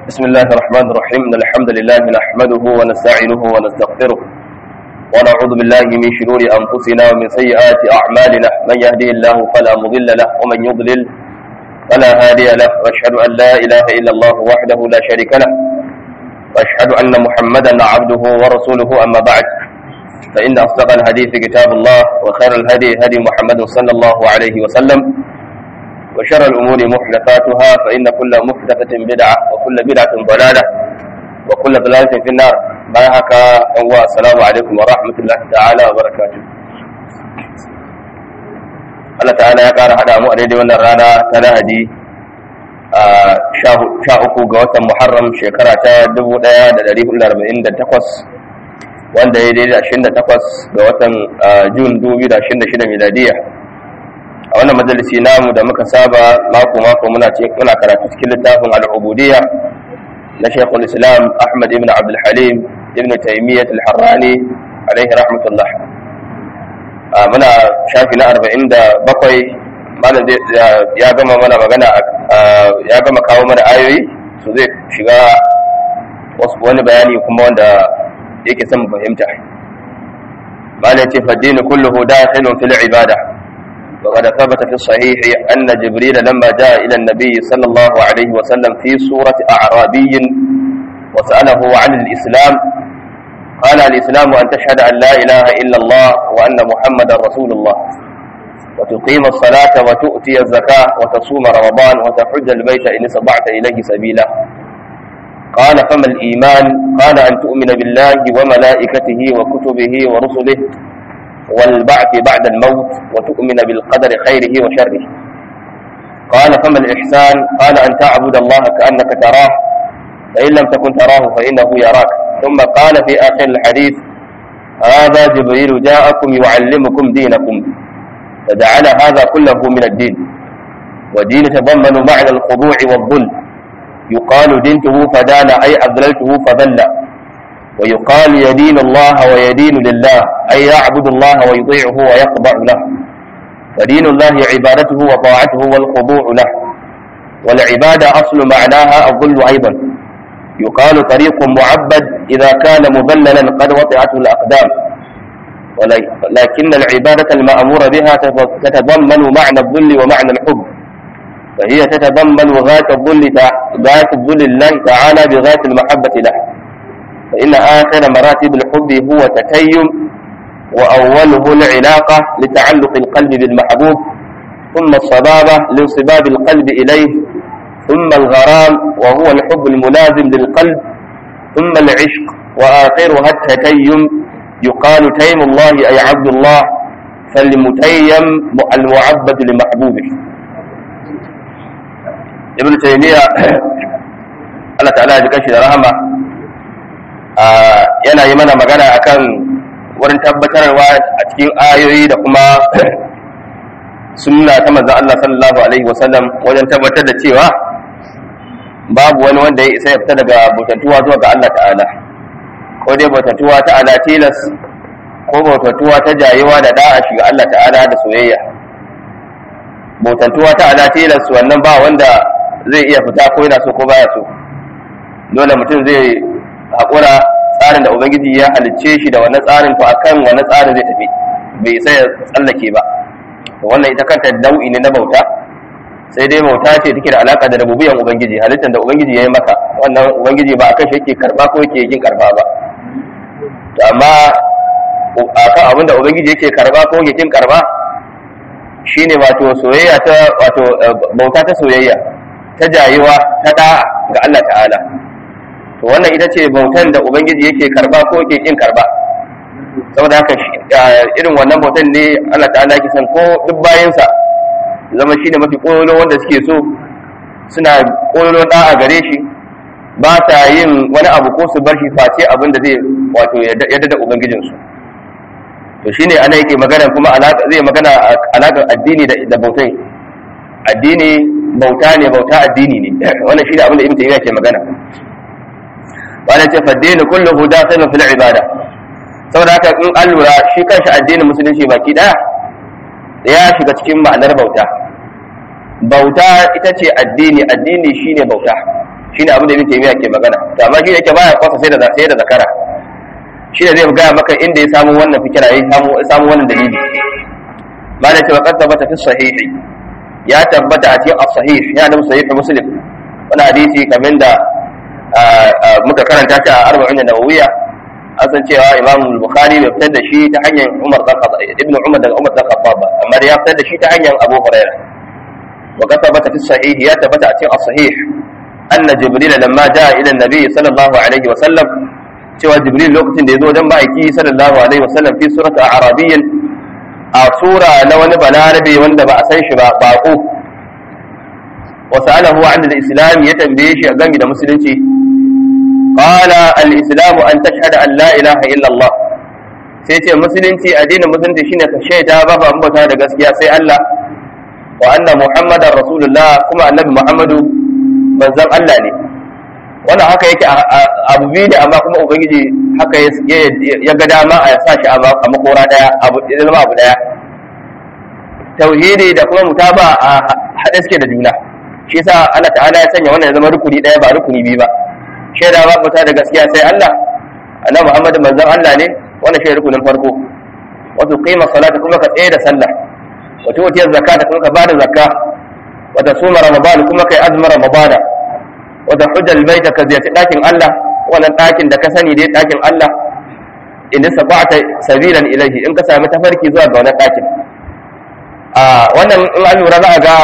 بسم الله الرحمن الرحيم إن الحمد لله نحمده ونستعينه ونستغفره ونعوذ بالله من شرور أنفسنا ومن سيئات أعمالنا من يهده الله فلا مضل له ومن يضلل فلا هادي له وأشهد أن لا إله إلا الله وحده لا شريك له وأشهد أن محمدا عبده ورسوله أما بعد فإن أصدق الحديث كتاب الله وخير الهدي هدي محمد صلى الله عليه وسلم وشر الأمور محدثاتها فإن كل محدثة بدعة وكل بدعة ضلالة وكل ضلالة في النار بارك الله السلام عليكم ورحمة الله تعالى وبركاته Allah ta'ala ya ƙara haɗa mu a daidai wannan rana ta lahadi a sha uku ga watan Muharram shekara ta 1448 wanda ya daidai 28 ga watan Jun 2026 miladiya a wannan majalisi namu da muka saba mako mako muna muna karatu cikin littafin al-ubudiyya na Sheikhul Islam Ahmad ibn Abdul Halim ibn Taymiyyah al-Harrani alaihi rahmatullah muna shafi na 47 malam ya gama mana magana ya gama kawo mana ayoyi so zai shiga wani bayani kuma wanda yake son fahimta malam ce faddini kulluhu dakhilun fil ibada وقد ثبت في الصحيح أن جبريل لما جاء إلى النبي صلى الله عليه وسلم في سورة أعرابي وسأله عن الإسلام قال الإسلام أن تشهد أن لا إله إلا الله وأن محمدا رسول الله وتقيم الصلاة وتؤتي الزكاة وتصوم رمضان وتحج البيت إن استطعت إليه سبيلا قال فما الإيمان قال أن تؤمن بالله وملائكته وكتبه ورسله والبعث بعد الموت وتؤمن بالقدر خيره وشره قال فما الإحسان قال أن تعبد الله كأنك تراه فإن لم تكن تراه فإنه يراك ثم قال في آخر الحديث هذا جبريل جاءكم يعلمكم دينكم فجعل هذا كله من الدين ودين تضمن معنى الخضوع والذل يقال دينته فدان أي أذللته فذل ويقال يدين الله ويدين لله أي يعبد الله ويطيعه ويخضع له فدين الله عبادته وطاعته والخضوع له والعبادة أصل معناها الظل أيضا يقال طريق معبد إذا كان مذللا قد وطعته الأقدام ولكن العبادة المأمور بها تتضمن معنى الظل ومعنى الحب فهي تتضمن غاية الظل غاية الظل الله تعالى بغاية المحبة له فإن آخر مراتب الحب هو تتيم وأوله العلاقة لتعلق القلب بالمحبوب ثم الصبابة لانصباب القلب إليه ثم الغرام وهو الحب الملازم للقلب ثم العشق وآخرها التتيم يقال تيم الله أي عبد الله فالمتيم المعبد لمحبوبه ابن تيمية الله تعالى يجزاه رحمه yana yi mana magana akan wurin tabbatarwa a cikin ayoyi da kuma sunna ta manzon Allah sallallahu alaihi wasallam wajen tabbatar da cewa babu wani wanda ya isa ya fita daga bautatuwa zuwa ga Allah ta'ala ko dai bautatuwa ta ala tilas ko bautatuwa ta jayewa da da'a shiga Allah ta'ala da soyayya bautatuwa ta ala tilas wannan ba wanda zai iya fita ko yana so ko baya so dole mutum zai haƙura tsarin da ubangiji ya halicce shi da wannan tsarin to akan wannan tsarin zai tafi bai isa ya tsallake ba wannan ita kanta nau'i ne na bauta sai dai bauta ce take da alaka da rububiyan ubangiji halittar da ubangiji ya yi maka wannan ubangiji ba akan shi yake karba ko yake yin karba ba to amma akan abin da ubangiji yake karba ko yake yin karba shine wato soyayya ta wato bauta ta soyayya ta jayewa ta da ga Allah ta'ala to wannan ita ce bautan da ubangiji yake karba ko yake kin karba saboda haka irin wannan bautan ne Allah ta'ala yake san ko duk bayansa zama shine mafi kololo wanda suke so suna kololo da a gare shi ba ta yin wani abu ko su bar shi face abin da zai wato yadda da ubangijin su to shine ana yake magana kuma alaka zai magana alakar addini da bautai addini bauta ne bauta addini ne wannan shine abin da ibn taymiya ke magana wani ce faddini kulluhu dakhilun fil ibada saboda haka in an lura shi kanshi addinin musulunci baki daya ya shiga cikin ma'anar bauta bauta ita ce addini addini shine bauta shine abin da ibn taymiya ke magana to amma shi yake baya kwasa sai da sai da zakara shi ne zai gaya maka inda ya samu wannan fikira ya samu ya samu wannan dalili ba da cewa kasa bata fi sahihi ya tabbata a cikin as-sahih ya da sahih muslim wani hadisi kamar da muka karanta shi a arba'in nawawiyya an san cewa imam bukhari bai fitar da shi ta hanyar umar dan khattab ibn umar daga umar dan khattab ba amma da ya fitar da shi ta hanyar abu hurairah wa kasa bata fi sahihi ya tabbata a cikin as-sahih anna jibril lamma jaa ila an-nabi sallallahu alaihi wa sallam cewa jibril lokacin da ya zo wajen ma'aiki sallallahu alaihi wasallam fi surata arabiyyin a sura na wani balarabe wanda ba a san shi ba bako wa sa'alahu an al-islam ya tambaye shi a game da musulunci qala al-islam an tashhada an la ilaha illa Allah sai ce musulunci addinin musulunci shine ka shaida babu an bauta da gaskiya sai Allah wa anna muhammadar rasulullah kuma annabi muhammadu manzon Allah ne wannan haka yake abu biyu da amma kuma ubangiji haka ya ga dama a sa shi a makora daya abu ya zama abu daya tauhidi da kuma mutaba a haɗe suke da juna shi yasa Allah ta'ala ya sanya wannan ya zama rukuni daya ba rukuni biyu ba shaida ba muta da gaskiya sai Allah annabi Muhammad manzon Allah ne wannan shi rukunin farko wato qima salata kuma ka tsaye da sallah wato wata zakata kuma ka bada zakka wata suma ramadan kuma kai azumin ramadana wata hujjal baita ka ziyarci ɗakin Allah wannan ɗakin da ka sani dai ɗakin Allah in da sabata sabilan ilahi in ka sami tafarki zuwa ga wannan ɗakin a wannan in an lura za a ga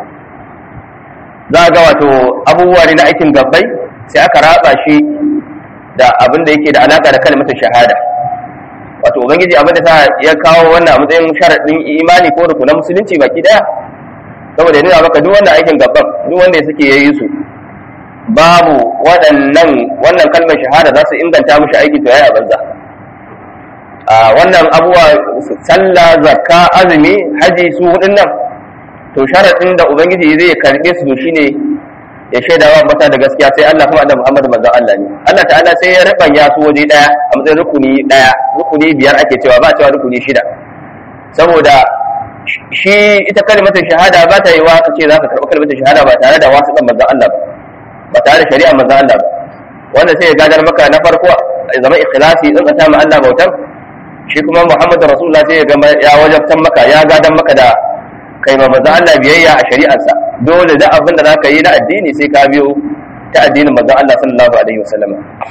za a ga wato abubuwa ne na aikin gabbai sai aka raba shi da abin da yake da alaka da kalmatin shahada wato ubangiji abin da ta ya kawo wannan a matsayin sharaɗin imani ko rukunan musulunci baki daya saboda ya nuna maka duk wannan aikin gabban duk wanda ya suke yayi su babu waɗannan wannan kalmar shahada za su inganta mushi aiki to yayi a banza a wannan abuwa sallah zakka azumi haji su hudun nan to sharadin da ubangiji zai karbe su shine ya shaida wa mata da gaskiya sai Allah kuma da Muhammadu manzon Allah ne Allah ta'ala sai ya rubanya su waje daya a matsayin rukuni daya rukuni biyar ake cewa ba cewa rukuni shida saboda shi ita kalmatin shahada ba ta yi wa ka ce za ka karɓi kalmatin shahada ba tare da wasu ɗan manzon Allah ba ba tare da shari'a manzon Allah ba wanda sai ya gadar maka na farko ya zama ikhlasi in ka ma Allah bautar shi kuma Muhammadu Rasulullah sai ya ga ya wajabtan maka ya gadar maka da kai ma manzon Allah biyayya a shari'arsa dole da abin da zaka yi na addini sai ka biyo ta addinin manzon Allah sallallahu alaihi wasallam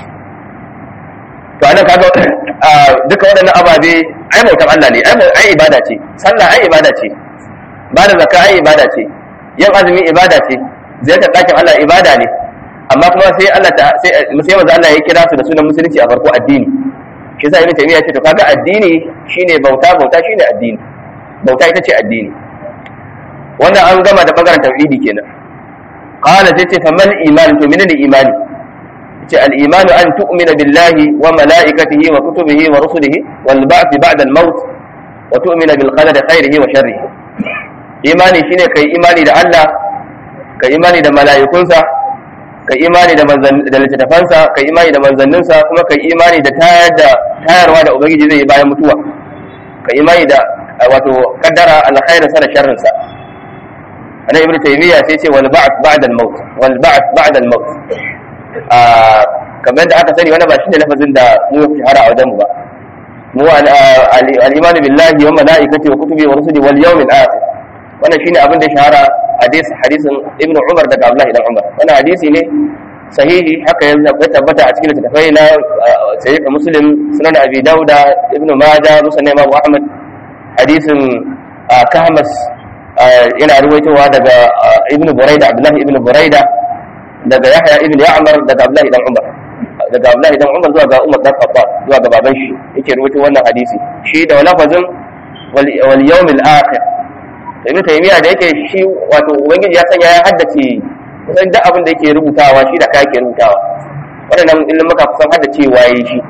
to anan kaga duka waɗannan ababe ai bautar Allah ne ai ibada ce sallah ai ibada ce ba da zakka ai ibada ce yin azumi ibada ce ziyartar ɗakin Allah ibada ne amma kuma sai Allah ta sai sai manzo Allah ya kira su da sunan musulunci a farko addini shi yasa ibn taymiya ce to kaga addini shine bauta bauta shine addini bauta ita ce addini wannan an gama da bangaren tauhidi kenan qala sai ce fa mal iman to menene imani ce al iman an tu'mina billahi wa malaikatihi wa kutubihi wa rusulihi wal ba'th ba'da al maut wa tu'mina bil qadari khairihi wa sharrihi imani shine kai imani da Allah ka imani da mala'ikunsa ka imani da da littattafansa ka imani da manzanninsa kuma ka imani da tayar da tayarwa da ubangiji zai yi bayan mutuwa ka imani da wato kaddara alkhairin sa da sharrin sa ana ibnu taymiya sai ce wal ba'th ba'da al maut wal ba'th ba'da al maut a kamar da aka sani wannan ba shine lafazin da mu shahara a wajen mu ba mu al iman billahi wa malaikati wa kutubi wa rusuli wal yawmil akhir wannan shine abin da shahara hadis hadisin ibn umar daga abdullah ibn umar wannan hadisi ne sahihi haka ya tabbata a cikin littattafai na sahih muslim sunan abi dauda ibn majah musnad imam ahmad hadisin kahmas yana ruwaitowa daga ibn buraida abdullah ibn buraida daga yahya ibn ya'mar daga abdullah ibn umar daga abdullah ibn umar zuwa ga umar dan khattab zuwa ga baban shi yake ruwaito wannan hadisi shi da lafazin wal yawmil akhir ibn taymiya da yake shi wato ubangiji ya sanya ya haddace kusan duk abin da yake rubutawa shi da kai yake rubutawa waɗannan ilimin muka kusan haddace waye shi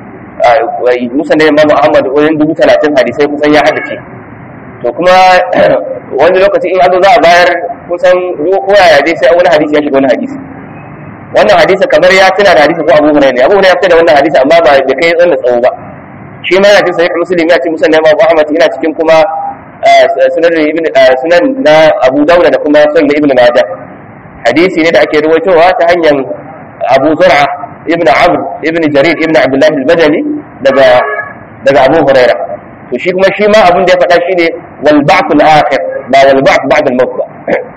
musa da imamu ahmad wajen dubu talatin hadisai kusan ya haddace to kuma wani lokaci in azo za a bayar kusan ko yaya dai sai wani hadisi ya shiga wani hadisi wannan hadisi kamar ya tuna da hadisi ko abu hurairah ne abu hurairah ya fita da wannan hadisi amma ba da kai tsan da tsawo ba shi ma yana cikin sahih muslim ya ce musa da imamu ahmad yana cikin kuma sunan ibn sunan na Abu Dawud da kuma sunan ibn Majah hadisi ne da ake ruwaitowa ta hanyar abu zur'a ibn amr ibn jarir ibn abdullah al-badali daga daga abu huraira to shi kuma shi ma abin da ya faɗa shine wal ba'th al-akhir ba wal ba'th ba'da al-maut ba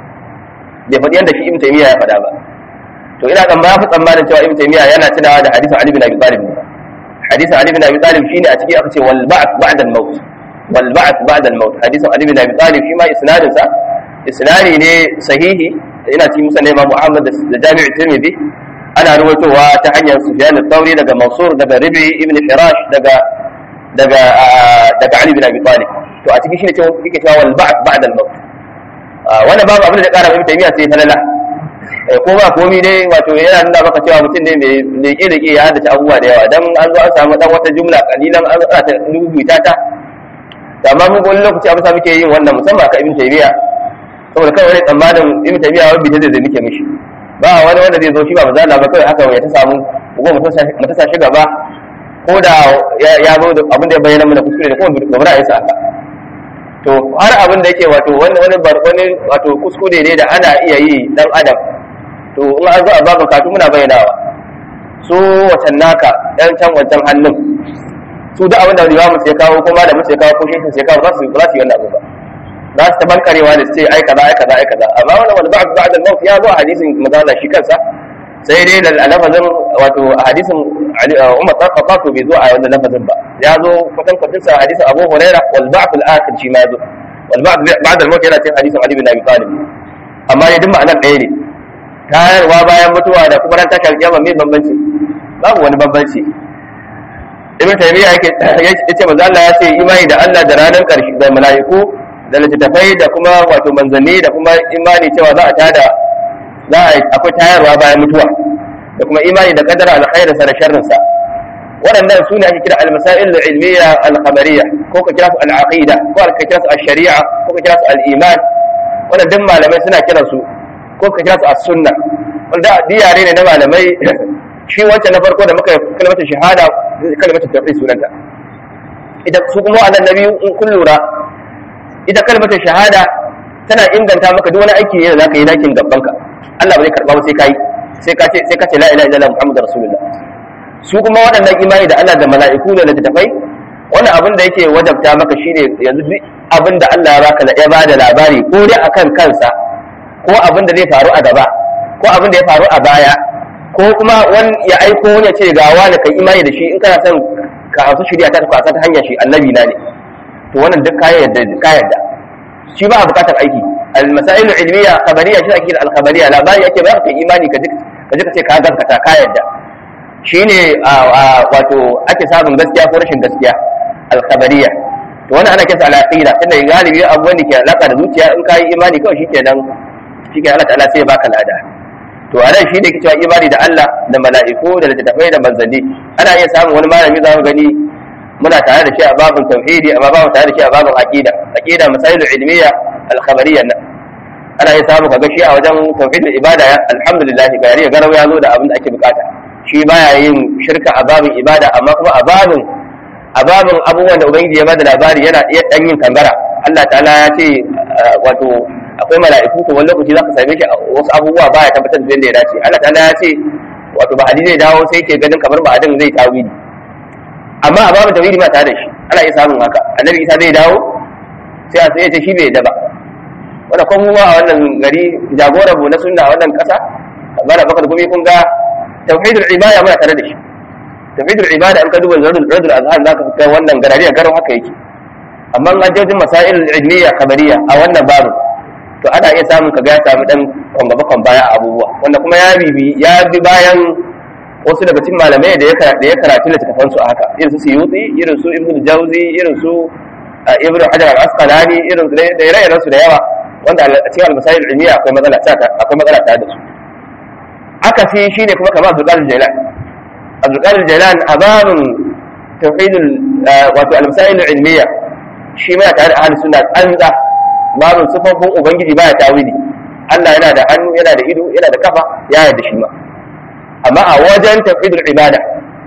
bai faɗi yanda shi ibn taymiya ya faɗa ba to ina kan ba fi tsammanin cewa ibn taymiya yana tunawa da hadisin ali bin abi talib hadisin ali bin abi talib shine a ciki aka ce wal ba'th ba'da al-maut wal ba'th ba'da al-maut hadisin ali bin abi talib shi ma isnadin sa isnadi ne sahihi ina cikin musa ne Muhammad da Jami'u Tirmidhi ana ruwaitowa ta hanyar Sufyan al-Thawri daga Mansur daga Rabi ibn Hirash daga daga daga Ali bin Abi Talib to a cikin shi ne cewa yake cewa wal ba'd ba'da al-maut wannan babu abin da ƙara Ibn Taymiyyah sai falala ko ba komi dai wato yana nuna maka cewa mutum ne mai leke leke ya haddace abubuwa da yawa dan an zo an samu dan wata jumla kalilan an tsara ta rubuta ta amma mun wani lokaci abin sa muke yin wannan musamman ka Ibn Taymiyyah saboda kawai wani tsammanin ibn tabiya wani bita zai muke mishi ba wani wanda zai zo shi ba maza ba kawai haka ya ta samu ko mu ta sa shi gaba ko da ya zo da abin da ya bayyana mana kuskure da kuma gaba da yasa haka to har abin da yake wato wani wani wani wato kuskure ne da ana iya yi dan adam to in an zo a babu katu muna bayyanawa su wacan naka dan can wancan hannun su da abin da limamu sai kawo ko malamin sai kawo ko shehin sai kawo ba su ba su yi wannan abu ba za su ta bankarewa da su ce ai kaza ai kaza ai kaza amma wannan wani ba'd ba'd al-maut ya zo a hadisin manzo shi kansa sai dai da lafazin wato a hadisin Umar bin Khattab bai zo a wannan lafazin ba ya zo kwatan kwatan sa hadisin Abu Hurairah wal ba'd al-akhir shi ma zo wal ba'd ba'd al-maut yana cikin hadisin Ali bin Abi Talib amma ne duk ma'anar ɗaya ne tayarwa bayan mutuwa da kuma ran tashar kiyama mai bambanci babu wani bambanci Ibn Taymiyyah yake yace manzo Allah ya ce imani da Allah da ranar ƙarshe da mala'iku da littattafai da kuma wato manzanni da kuma imani cewa za a tada za a akwai tayarwa bayan mutuwa da kuma imani da kadara alkhairinsa da sharrinsa waɗannan su ne ake kira al-masail al-ilmiya al-khabariyya ko ka kira su al-aqida ko ka kira su al-shari'a ko ka kira su al-iman wannan duk malamai suna kiran su ko ka kira su as-sunna wanda diyare ne na malamai shi wancan na farko da muka kalmata shahada kalmata tauhid sunanta idan su kuma wannan nabi in kun lura ita kalmata shahada tana inganta maka duk wani aiki ne da zaka yi dakin gaban ka Allah ba zai karba ba sai kai sai ka ce sai ka ce la ilaha illallah muhammadur rasulullah su kuma waɗannan imani da Allah da mala'iku da littattafai wannan abin da yake wajabta maka shine yanzu duk abin da Allah ya baka ya bada labari ko dai akan kansa ko abin da zai faru a gaba ko abin da ya faru a baya ko kuma wani ya aiko wani ya ce ga wani kai imani da shi in kana son ka hausa shirya ta kwasa ta hanyar shi annabi na ne to wannan duk kayan yadda ka yadda shi ba a bukatar aiki al-masail ilmiya khabariya shi ake al-khabariya labari yake ba ka imani ka ka ka ce ka gaskata ka yadda shine wato ake samun gaskiya ko rashin gaskiya al-khabariya to wannan ana kisa al-aqida tunda galibi abubuwan da ke alaka da zuciya in ka yi imani kawai shikenan shikenan Allah ta'ala sai ya baka lada to a nan shi ne ke cewa imani da Allah da mala'iku da littattafai da manzanni ana iya samun wani malami za mu gani muna tare da shi a babin tauhidi amma ba mu tare da shi a babin aqida aqida masailu ilmiya al-khabariyya nan ana iya samu kaga shi a wajen tauhidul ibada alhamdulillah ga yari garau ya zo da abin da ake bukata shi baya yin shirka a babin ibada amma kuma a babin a babin abubuwan da ubangiji ya bada labari yana iya dan yin kangara Allah ta'ala ya ce wato akwai mala'iku to wani lokaci zaka same shi wasu abubuwa baya tabbatar da yadda ya dace Allah ta'ala ya ce wato ba zai dawo sai ke ganin kamar ba adin zai tawili amma a babu tawhidi ma tare da shi ana iya samun haka annabi isa zai dawo sai a sai ya ce shi bai yadda ba wanda kuma mu a wannan gari jagoran mu na sunna a wannan kasa bana bakar gumi kun ga tauhidul ibada muna tare da shi tauhidul ibada in ka duba zadul radul azhar zaka ga wannan garariya garin haka yake amma an jojin masail ilmiya khabariya a wannan babu to ana iya samun ka ga ya samu dan kwangaba kwan baya a abubuwa wanda kuma ya bibi ya bi bayan wasu daga cikin malamai da ya karatu littattafan su haka irin su suyuti irin su ibnu jauzi irin su ibnu hajar al-asqalani irin su da ire su da yawa wanda a cikin al-masail ilmiya akwai matsala ta akwai matsala ta da su aka fi shine kuma kamar Abdul Qadir Jailan Abdul Qadir Jailan a babin tauhidul wato al-masail ilmiya shi ma tare da ahli sunna tsanza babin sifofin ubangiji baya tawili Allah yana da hannu yana da ido yana da kafa ya yarda shi ma amma a wajen tafidul ibada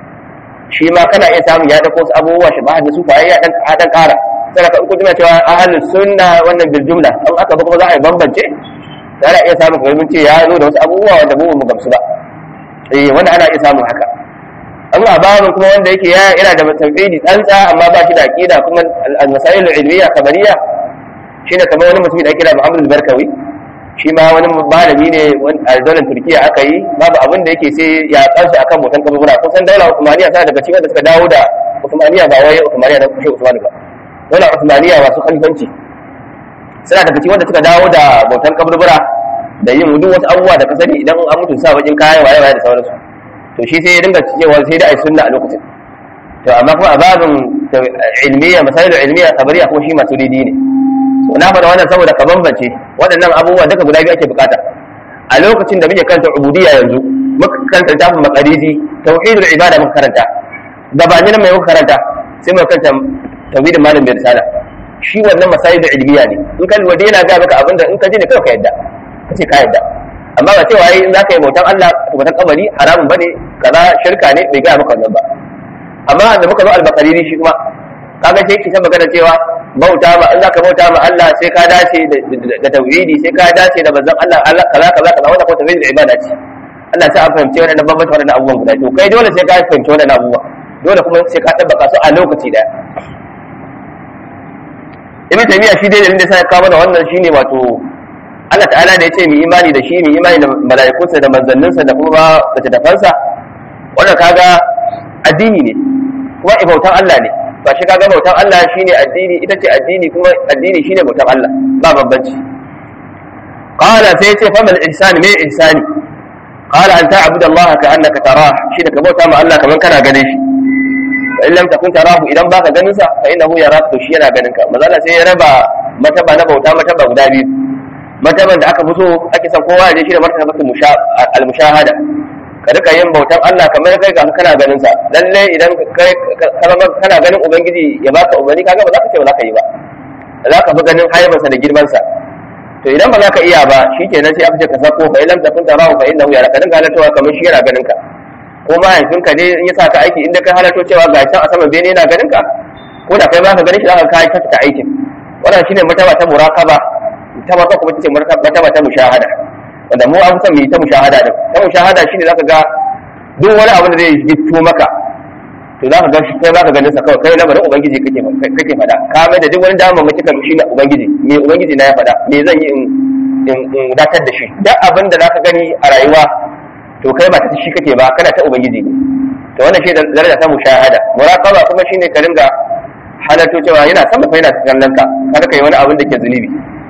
shi ma kana iya samun ya dauko wasu abubuwa shi ba da su fa ya dan dan kara sai ka in kuma cewa ahlus sunna wannan bil jumla an aka ba kuma za a yi bambance ana iya samun kamar mun ce ya zo da wasu abubuwa wanda mu mu gamsu ba eh wanda ana iya samun haka amma babin kuma wanda yake ya yana da tauhidi tsantsa amma ba shi da aqida kuma al-masail al-ilmiyya khabariyya shine kamar wani mutum da ake kira Muhammad al-Barkawi shi ma wani malami ne a daular Turkiya aka yi babu abin da yake sai ya kansu akan mutan kaburbura kusan daular Uthmaniyya tana daga cikin da suka dawo da Uthmaniyya ba wai Uthmaniyya na kushe Uthman ba daular Uthmaniyya masu khalifanci suna daga cikin wanda suka dawo da bautan kaburbura da yin duk wasu abubuwa da ka sani idan an mutu sa bakin kaya waye waye da sauransu to shi sai ya dinga cewa sai da ai sunna a lokacin to amma kuma a babin ilmiya masailu ilmiya khabariya kuma shi masu didi ne so na faɗa wannan saboda ka bambance waɗannan abubuwa duka guda biyu ake bukata a lokacin da muke karanta ubudiyya yanzu muka karanta tafin maqaridi tauhidul ibada muka karanta gabanin nan mai muka karanta sai muka karanta tauhidin malam bai risala shi wannan masailu ilmiya ne in ka lura yana ga maka abinda in ka ji ne kawai ka yadda kace ka yadda amma ba cewa in za ka yi bautan Allah bautan kamari haramun bane kaza shirka ne bai gaya maka wannan ba amma da muka zo albakariri shi kuma kaga sai ki san magana cewa bauta ma in za ka bauta ma Allah sai ka dace da tauhidi sai ka dace da manzon Allah Allah kaza kaza kaza wanda ko tauhidi ibada ce Allah sai an fahimci wannan bambanta wannan abubuwan guda to kai dole sai ka fahimci wannan abubuwa dole kuma sai ka tabbaka su a lokaci daya ibn taymiya shi dai da inda sai ka mana wannan shine wato Allah ta'ala da ya ce mu imani da shi mu imani da mala'ikunsa da manzanninsa da kuma da tafansa wannan kaga addini ne kuma bautan Allah ne ba shi kaga bautan Allah shine addini ita ce addini kuma addini shine bautan Allah ba bambanci qala sai ya ce fa mal ihsan me ihsani qala an ta'budu Allah ka annaka tarah shi da ka bauta ma Allah kaman kana ganin shi fa in lam takun tarahu idan baka ganin sa fa innahu yaraka to shi yana ganin ka maza sai ya raba mataba na bauta mataba guda biyu martaban da aka fito ake son kowa ya shi da martabatul al-mushahada ka rika yin bautan Allah kamar kai ga kana ganin sa lalle idan kai kana ganin ubangiji ya baka umarni kaga ba za ka ce ba za ka yi ba za ka fi ganin haibarsa da girman sa to idan ba za ka iya ba shikenan sai aka ce ka sako fa ilam takun tarahu fa innahu yaraka dinga halartawa kamar shi yana ganin ka ko mahaifinka ne in ya sa ka aiki inda kai halarto cewa ga can a saman bene yana ganin ka ko da kai ba ka ganin shi za ka kai ta aikin wannan shine martaba ta muraqaba ta ma kuma ce martaba ta mushahada wanda mu an san mu ta mushahada din ta mushahada shine zaka ga duk wani abu da zai gitto maka to zaka ga shi kai baka ganin sa kawai kai lamarin ubangiji kake kake fada ka mai da duk wani dama mace kan shi na ubangiji me ubangiji na ya fada me zan yi in in datar da shi duk abin da zaka gani a rayuwa to kai ba ta shi kake ba kana ta ubangiji ne to wannan shi daraja ta mushahada muraqaba kuma shine ka ringa halatto cewa yana sama fa yana kallon ka kada kai wani abin da ke zunubi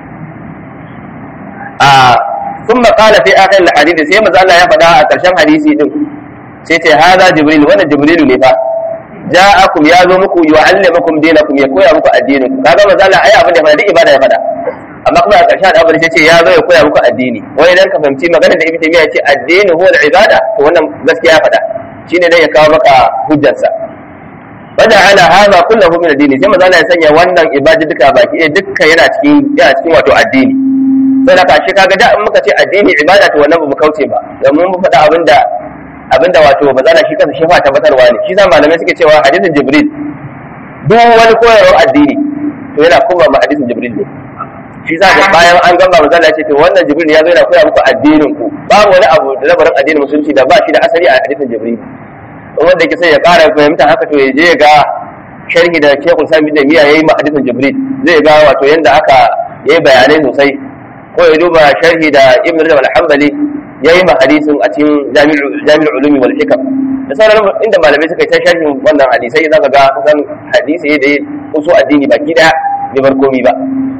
ثم قال في اخر الحديث sai manzo Allah ya faɗa a ƙarshen hadisi din sai ce hada jibril wannan jibril ne fa ja'akum ya zo muku yu'allimukum dinakum ya koya muku addinin ku kaga manzo Allah ai abin da ya faɗa duk ibada ya faɗa amma kuma a ƙarshen abin sai ce ya zo ya koya muku addini wai idan ka fahimci maganar da ibnu taymiya ya ce addini huwa al-ibada to wannan gaskiya ya faɗa shine dai ya kawo maka hujjarsa وجعل هذا كله من الدين sai manzo Allah ya sanya wannan ibada duka baki ɗaya dukkan yana cikin yana cikin wato addini sai da kashi kaga da in muka ce addini ibada to wannan ba mu kauce ba domin mu faɗa abinda abinda wato bazala shi kansa shi fa tabbatarwa ne shi sa malamai suke cewa hadisin jibril duk wani koyarwar addini to yana kuma ma hadisin jibril ne shi sa da bayan an gama bazala ya ce to wannan jibril ya zo yana koya muku addinin ku babu wani abu da labarin addinin musulunci da ba shi da asali a hadisin jibril wanda yake sai ya ƙara fahimta haka to ya je ga sharhi da Sheikhul Sami da miya yayi ma hadisin Jibril zai ga wato yanda aka yayi bayanai sosai ko ya duba sharhi da Ibn Rajab al-Hanbali yayi ma hadisin a cikin Jami'ul Jami'ul Ulumi wal Hikam da sauran inda malamai suka yi ta sharhin wannan hadisai zaka ga kusan hadisi da usu addini baki daya bai bar komi ba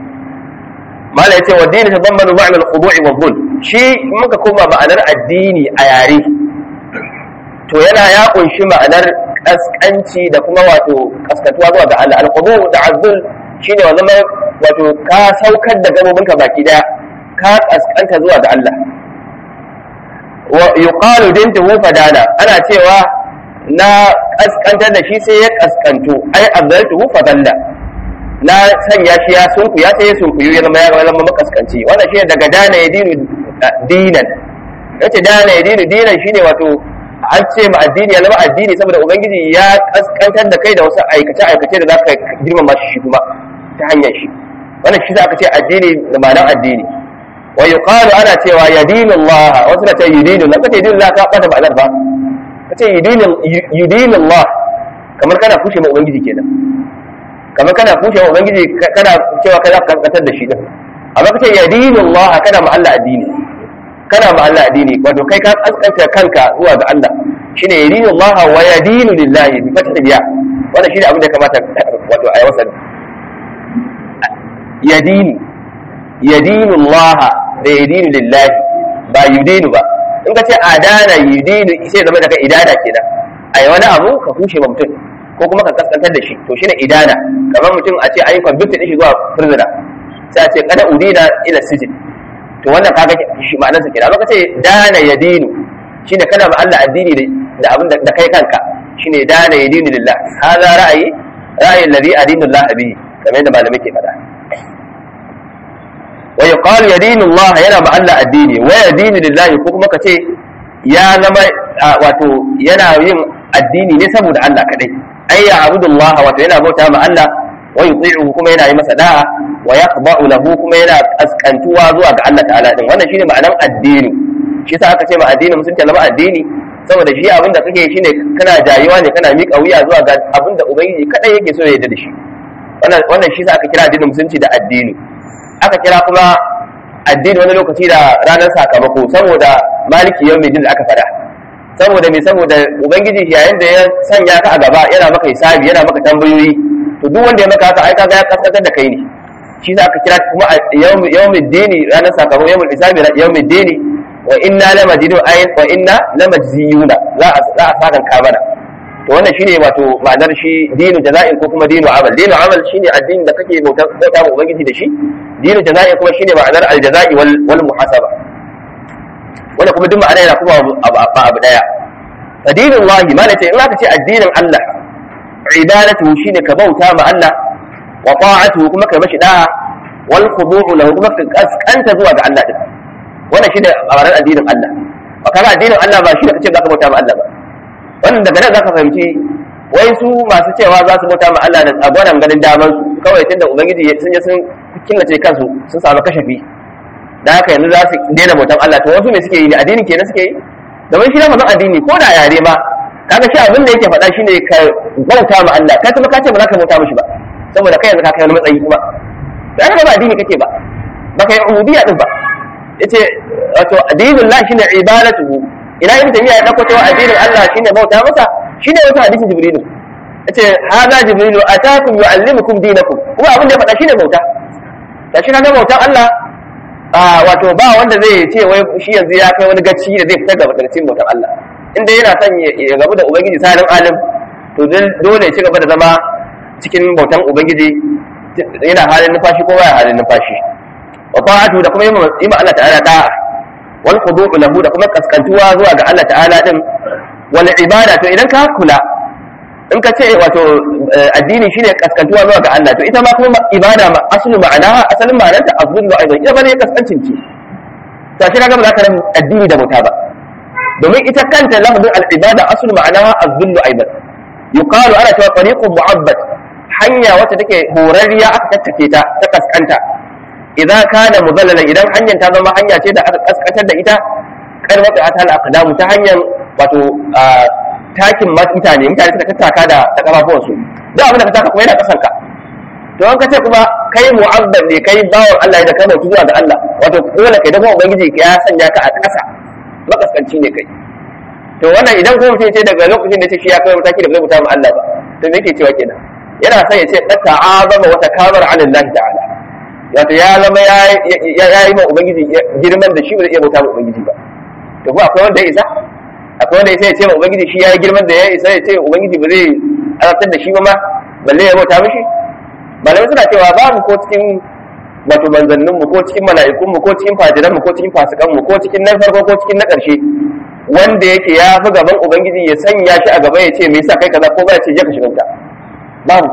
mala yace wa dini tadammanu ma'na al-khudu'i wa dhul shi muka koma ma'anar addini a yare to yana ya kunshi ma'anar kaskanci da kuma wato kaskatuwa zuwa ga Allah al-qudu da azul shine wa zama wato ka saukar da gabobinka baki daya ka kaskanta zuwa ga Allah wa yuqalu dintuhu fadana ana cewa na kaskantar da shi sai ya kaskanto ai azaltuhu fadalla na sanya shi ya sunku ya sai ya sunku ya zama ya zama makaskanci wannan shine daga dana ya dinu dinan yace dana ya dinu dinan shine wato an ce ma addini ya zama addini saboda ubangiji ya kaskantar da kai da wasu aikace aikace da za ka girmama shi kuma ta hanyar shi wannan shi za ka ce addini da ma'anar addini wa yuqalu ana cewa yadinu Allah wasu na ce yudinu na kace yudinu ka bata ba ba kace yudinu yudinu Allah kamar kana kushe ma ubangiji kenan kamar kana kushe ma ubangiji kana cewa kai za ka kankatar da shi din amma kace yadinu Allah kana ma Allah addini kana ma Allah addini wato kai ka kaskanta kanka zuwa ga Allah shine yadinu Allah wa yadinu lillahi bi fathi biya wannan shine abin da ya kamata wato ayi wasa yadinu yadinu Allah da yadinu lillahi ba yudinu ba in ka ce adana yudinu sai zama daga idana kenan ai wani abu ka kushe ma mutum ko kuma ka kaskantar da shi to shine idana kamar mutum a ce ayi convict din shi zuwa prisoner sai a ce kada udina ila sijin to wannan kaga shi ma'anarsa kenan amma ka ce dana yadinu shine kana ma Allah addini da abin da kai kanka shine dana yadinu lillah hada ra'ayi ra'ayin ladhi adinu Allah bihi kamar yadda malamai ke faɗa wa yuqalu yadinu Allah yana ma Allah addini wa yadinu lillahi ko kuma kace ya zama wato yana yin addini ne saboda Allah kadai ay ya abudullah wato yana bauta ma Allah wa yuti'uhu kuma yana yi masa da'a wa yaqba'u lahu kuma yana askantuwa zuwa ga Allah ta'ala din wannan shine ma'anar addini shi yasa aka ce ma addini musulunci zama addini saboda shi abinda kake shine kana jayuwa ne kana miƙa wuya zuwa ga abinda ubangiji kadai yake so ya yarda da shi wannan wannan shi yasa aka kira addinin musulunci da addini aka kira kuma addini wani lokaci da ranar sakamako saboda maliki yau da aka fada saboda me saboda ubangiji yayin da ya sanya ka a gaba yana maka hisabi yana maka tambayoyi to duk wanda ya maka haka ai kaga ya kaskantar da kai ne shi za aka kira kuma yawmid dini ranar sakamako yawmul hisabi yawmid dini wa inna lamadinu ayin wa inna lamajziyuna za a za a sakan kamana to wannan shine wato ma'anar shi dinu jaza'in ko kuma dinu amal dinu amal shine addini da kake bauta bauta ma ubangiji da shi dinu jaza'in kuma shine ma'anar aljaza'i wal wal muhasaba wanda kuma duk ma'ana yana kuma ba abu daya addinin wahi ma ce in aka ce addinin Allah ibadatu shine ka bauta ma Allah wa ta'atuhu kuma ka mashi da'a wal khudu'u lahu kuma ka kaskanta zuwa ga Allah din wannan shine ma'anar addinin Allah ba kaga addinin Allah ba shi da kace zaka bauta ma Allah ba wannan daga nan zaka fahimci wai su masu cewa za su bauta ma Allah da tsagwaran ganin daman su kawai tunda ubangiji sun je sun killace kansu sun samu kashafi da haka yanzu za su daina bautan Allah to wasu me suke yi ne addini kenan suke yi domin shi lafazin addini ko da yare ma kaga shi abin da yake faɗa shine ka bauta ma Allah kai kuma ka ce ba za ka bauta mishi ba saboda kai yanzu ka kai wani matsayi kuma da ba addini kake ba ba kai ubudiyya din ba yace wato addinin Allah shine ibadatuhu ina ibn tayyiba ya dauko cewa addinin Allah shine bauta masa shine wata hadisin jibrilu yace hada jibrilu atakum yuallimukum dinakum kuma abin da ya faɗa shine bauta da shi kaga bautan Allah wato ba wanda zai ce wai shi yanzu ya kai wani gaci da zai fitar gaba daga cikin bautan Allah inda yana son ya gabu da ubangiji salim alim to dole ya ci gaba da zama cikin bautan ubangiji yana halin numfashi ko baya halin numfashi wa ta'atu da kuma yi ma Allah ta'ala da'a wal khudu'u lahu da kuma kaskantuwa zuwa ga Allah ta'ala din wal ibada to idan ka kula in ka ce wato addini shine kaskantuwa zuwa ga Allah to ita ma kuma ibada ma aslu ma'ana asalin ma'anarta azullu aidan ita bane kaskancin ce to shi kaga ba za ka ran addini da bauta ba domin ita kanta lafzin al-ibada aslu ma'ana azullu aidan yuqalu ana cewa tariqun mu'abbad hanya wacce take horarriya aka tattake ta ta kaskanta idan kana muzallalan idan hanyar ta zama hanya ce da aka kaskantar da ita kar wata atal aqdamu ta hanyar wato takin mutane mutane suka tattaka da ta kafafuwan su duk abin da ka taka kuma yana kasan ka to an ka ce kuma kai mu'abbad ne kai bawan Allah da kana zuwa ga Allah wato dole kai da kuma ubangiji ya sanya ka a ƙasa makaskanci ne kai to wannan idan kuma mutum ce daga lokacin da ce shi ya kai mataki da bai mutu ma Allah ba to me yake cewa kenan yana son ya ce qad ta'azama wa takabara 'ala Allah ta'ala wato ya zama ya yi ma ubangiji girman da shi ba zai iya bauta ma ubangiji ba to kuma akwai wanda ya isa akwai wanda ya ce ma ubangiji shi ya yi girman da ya isa ya ce ubangiji ba zai azabtar da shi ba ma balle ya bauta mishi malamai suna cewa babu ko cikin wato manzannin mu ko cikin mala'ikun mu ko cikin fajiran mu ko cikin fasikan mu ko cikin nan farko ko cikin na ƙarshe wanda yake ya fi gaban ubangiji ya sanya shi a gaba ya ce me yasa kai kaza ko ba ya ce je ka shiga wuta babu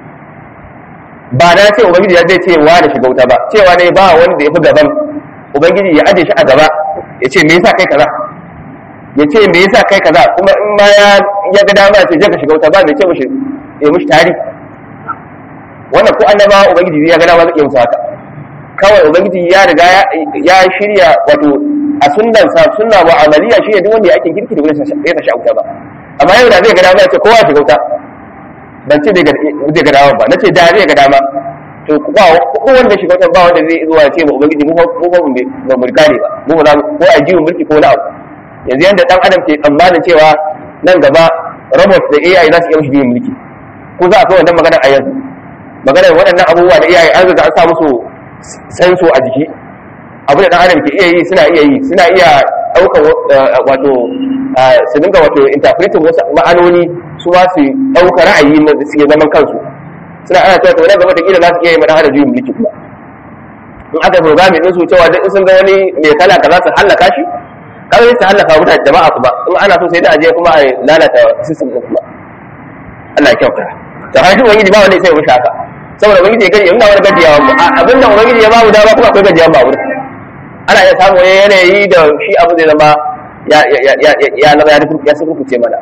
ba na ce ubangiji ya zai ce wa da shiga wuta ba cewa ne ba wani da ya fi gaban ubangiji ya aje shi a gaba ya ce me yasa kai kaza ya ce me yasa kai kaza kuma in ma ya ya ga dama ya ce je ka shiga wuta ba mai ce mushi ya mushi tari wannan ko annaba ubangiji ya ga dama zai iya musu haka kawai ubangiji ya riga ya shirya wato a sunnan sa sunna mu'amaliya shi ne duk wanda ya ake kirki da wani ya tashi auta ba amma yau da zai ga dama ya ce kowa ya shiga wuta ban ce zai ga dama ba na ce da zai ga dama to ba ko wanda shiga wuta ba wanda zai zuwa ce ba ubangiji mu ba ba mu kare ba mu ba ko a jiwon mulki ko na abu yanzu yanda dan adam ke tsammanin cewa nan gaba robot da AI za su iya mishi biyan mulki ko za a kai wannan magana a yanzu maganar waɗannan abubuwa da AI an riga an sa musu senso a jiki abu da dan adam ke iya yi suna iya yi suna iya ɗaukar wato su dinga wato interpretin wasu ma'anoni su ma su ɗauka ra'ayi na da suke zaman kansu suna ana cewa to nan gaba da kila za su iya yi mana hada juyin mulki kuma in aka programme din su cewa duk sun ga wani mai kala kaza su hallaka shi kawai su hallaka mutane jama'a kuma in ana so sai da aje kuma a lalata system din kuma Allah ya kyauta to har shi ubangiji ba wanda sai ya mushi haka saboda ubangiji ya gani in wani gajiyawa mu abin da ubangiji ya bamu dama kuma akwai gajiyawa ba wurin ana iya samu wani yanayi da shi abu zai zama ya ya ya ya zama ya ya sukurkuce mana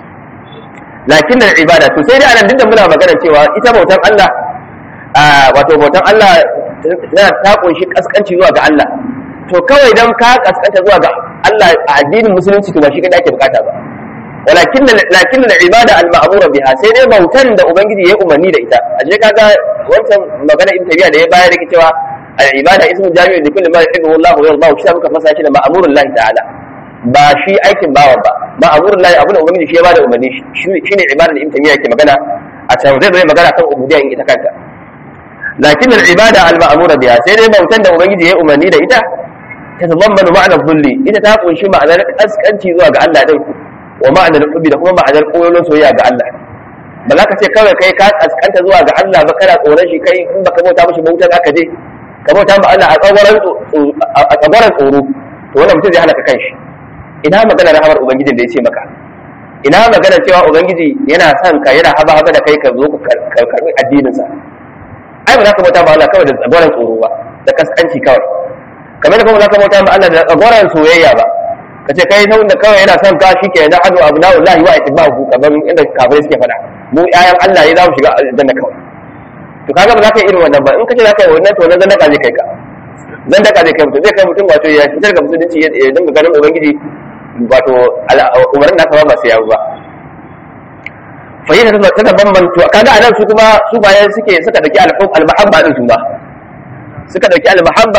lakin da ibada to sai dai anan duk da muna magana cewa ita bautan Allah wato bautan Allah tana ta kunshi kaskanci zuwa ga Allah to kawai dan ka kaskanta zuwa ga Allah a addinin musulunci to ba shi kada ake bukata ba walakin lakin da ibada al ma'mura biha sai dai bautan da ubangiji ya umarni da ita aje kaga wancan magana ibn tabiya da ya bayar da cewa al ibada ismu jami'u li kulli ma yuhibbu Allah wa yarda shi muka fasa shi da ma'murul lahi ta'ala ba shi aikin bawan ba ma'murul lahi abun da ubangiji shi ya bada umarni shi shine ibada da ibn tabiya yake magana a can zai zai magana kan ubudiyya in ita kanta lakin al ibada al ma'mura biha sai dai bautan da ubangiji ya umarni da ita تتضمن معنى الذل إذا تقول شو معنى أسكنتي زوا ga Allah din wa ma'anar hubbi da kuma ma'anar koyon soyayya ga Allah ba za ka ce kawai kai ka askanta zuwa ga Allah ba kana tsoron shi kai in baka bauta mishi bautar aka je ka bauta ma Allah a tsagoran a tsagoran tsoro to wannan mutum zai halaka kanshi ina magana rahamar ubangijin da ya ce maka ina magana cewa ubangiji yana son ka yana haba haba da kai ka zo ka karbi addinin sa ai ba za ka bauta ma Allah kawai da tsagoran tsoro ba da kaskanci kawai kamar da kuma za ka bauta ma Allah da tsagoran soyayya ba ka ce kai sau da kawai yana son ka shi ke na hadu abu na'ul lahi wa itibahu kamar inda kafirai suke faɗa mu ƴaƴan Allah ne za mu shiga aljanna kawai to kaga ba za ka yi irin wannan ba in ka ce za ka yi wannan to nan zandaka zai kai ka zandaka zai kai mutum zai kai mutum wato ya fitar ga musulunci ya dinga ganin ubangiji wato umarnin nasa ba ba sai yawo ba fahimta ta ta bambanto kaga anan su kuma su bayan suke suka dauki al-mahabba din su ba suka dauki al-mahabba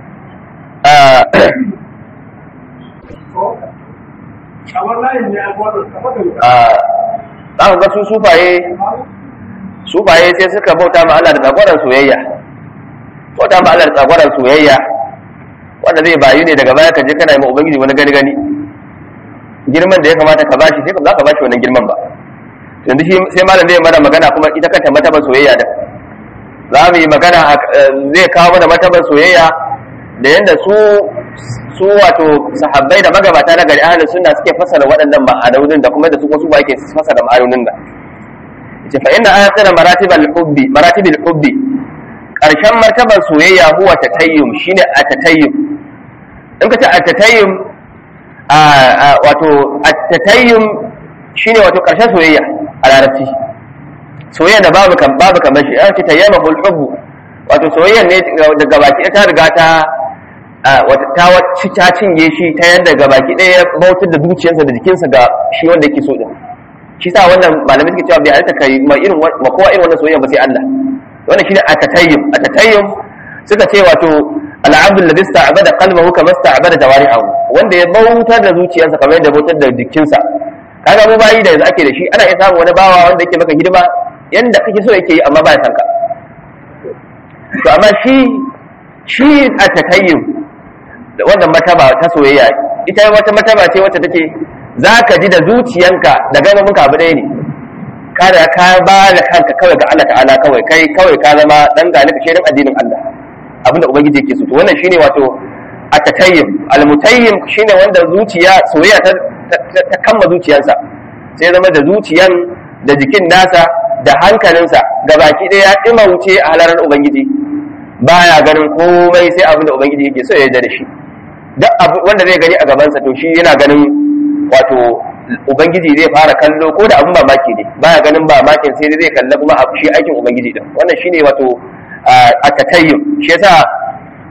za ku ga su sufaye sufaye sai suka bauta ma Allah da tsagwaron soyayya bauta ma Allah da tsagwaron soyayya wanda zai bayu ne daga baya ka je kana yi ma ubangiji wani gani gani girman da ya kamata ka bashi sai za ka bashi wannan girman ba yanzu shi sai malam zai mana magana kuma ita kanta mataban soyayya da za mu yi magana zai kawo mana mataban soyayya da yadda su su wato sahabbai da magabata na gari ahlus sunna suke fasara waɗannan ma'anonin da kuma da su wasu ba yake fasara ma'anonin da yace fa inna akhira maratibal hubbi maratibil hubbi karshen martabar soyayya huwa tatayyum shine atatayyum in ka ce atatayyum a wato atatayyum shine wato karshen soyayya a larabci soyayya da babu kan babu kamar shi an ce tayyama hubbu wato soyayya ne daga baki ta riga ta wata ta wacce ta cinye shi ta yadda ga baki ɗaya ya bautar da zuciyarsa da jikinsa ga shi wanda yake so din shi sa wannan malamai suke cewa bai halitta kai ma irin ma kowa irin wannan soyayya ba sai Allah wannan shine atatayyum atatayyum suka ce wato al'abdul ladhi sta'bada qalbahu kama sta'bada jawari'ahu wanda ya bautar da zuciyarsa kamar yadda bautar da jikinsa kaga mu bayi da yanzu ake da shi ana iya samun wani bawa wanda yake maka hidima yanda kake so yake yi amma ba ya san ka to amma shi shi atatayyum da wannan mataba ta soyayya ita wata mataba ce wacce take za ka ji da zuciyanka da gababinka abu ɗaya ne ka da ka ba da kanka kawai ga Allah ta'ala kawai kai kawai ka zama dan galika shirin addinin Allah abinda ubangiji yake so to wannan shine wato atatayyim almutayyim shine wanda zuciya soyayya ta ta kamma zuciyarsa sai zama da zuciyan da jikin nasa da hankalinsa gabaki ɗaya ya ɗima wuce a halarar ubangiji baya ganin komai sai abin da ubangiji yake so ya yarda da shi duk wanda zai gani a gabansa to shi yana ganin wato ubangiji zai fara kallo ko da abin mamaki ne baya ganin mamakin sai zai kalla kuma a shi aikin ubangiji din wannan shine wato a tatayyum shi yasa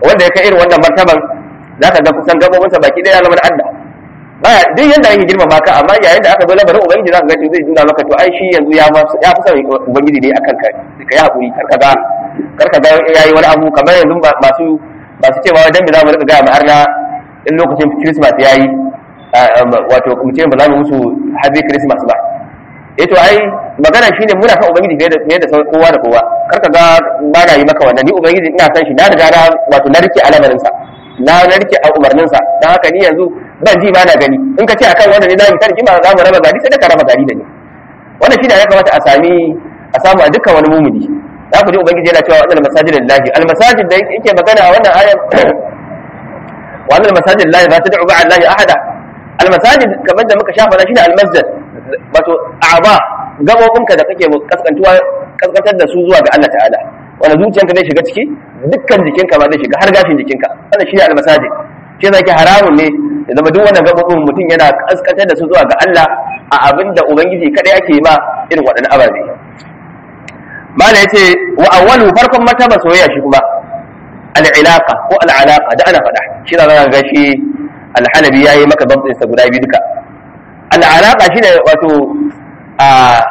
wanda ya kai irin wannan martaban zaka ga kusan gabobinsa baki daya zama da Allah baya duk yanda ake girmama ka amma yayin da aka zo lamarin ubangiji zaka ga shi zai nuna maka to ai shi yanzu ya ya fi son ubangiji ne akan ka ka yi hakuri kar ka ga kar ka ga yayi wani abu kamar yanzu masu masu cewa dan me za mu rika ga har na in lokacin Christmas yayi wato mu ce ba za mu musu happy Christmas ba eh to ai magana shine muna san ubangiji fiye da fiye da kowa da kowa kar ka ga ba na yi maka wannan ni ubangiji ina san shi na riga na wato na rike alamarin sa na narke a umarnin sa dan haka ni yanzu ban ji ba na gani in ka ce akan wanda ne zamu tarki ma za mu raba gari sai da ka raba gari da ni wannan shine ya kamata a sami a samu a dukkan wani mumuni za ku ji ubangiji yana cewa wannan masajid lillahi al masajid da yake magana a wannan ayar wa annal masajid lillahi la tad'u ma'a allahi ahada al masajid kamar da muka shafa shine al masjid wato a'ba gabobinka da kake kaskantuwa kaskantar da su zuwa ga Allah ta'ala wanda zuciyanka zai shiga ciki dukkan jikinka ma zai shiga har gashin jikinka wannan shine almasajid shi zai ke haramun ne da zama duk wannan gabobin mutum yana kaskantar da su zuwa ga Allah a abin da ubangiji kadai ake ma irin waɗannan ababe mala yace wa awwalu farkon mataba soyayya shi kuma al-ilaqa ko al-alaqa da ana faɗa shi da zaka ga shi al-halabi yayi maka dabtin sa guda biyu duka al-alaqa shine wato a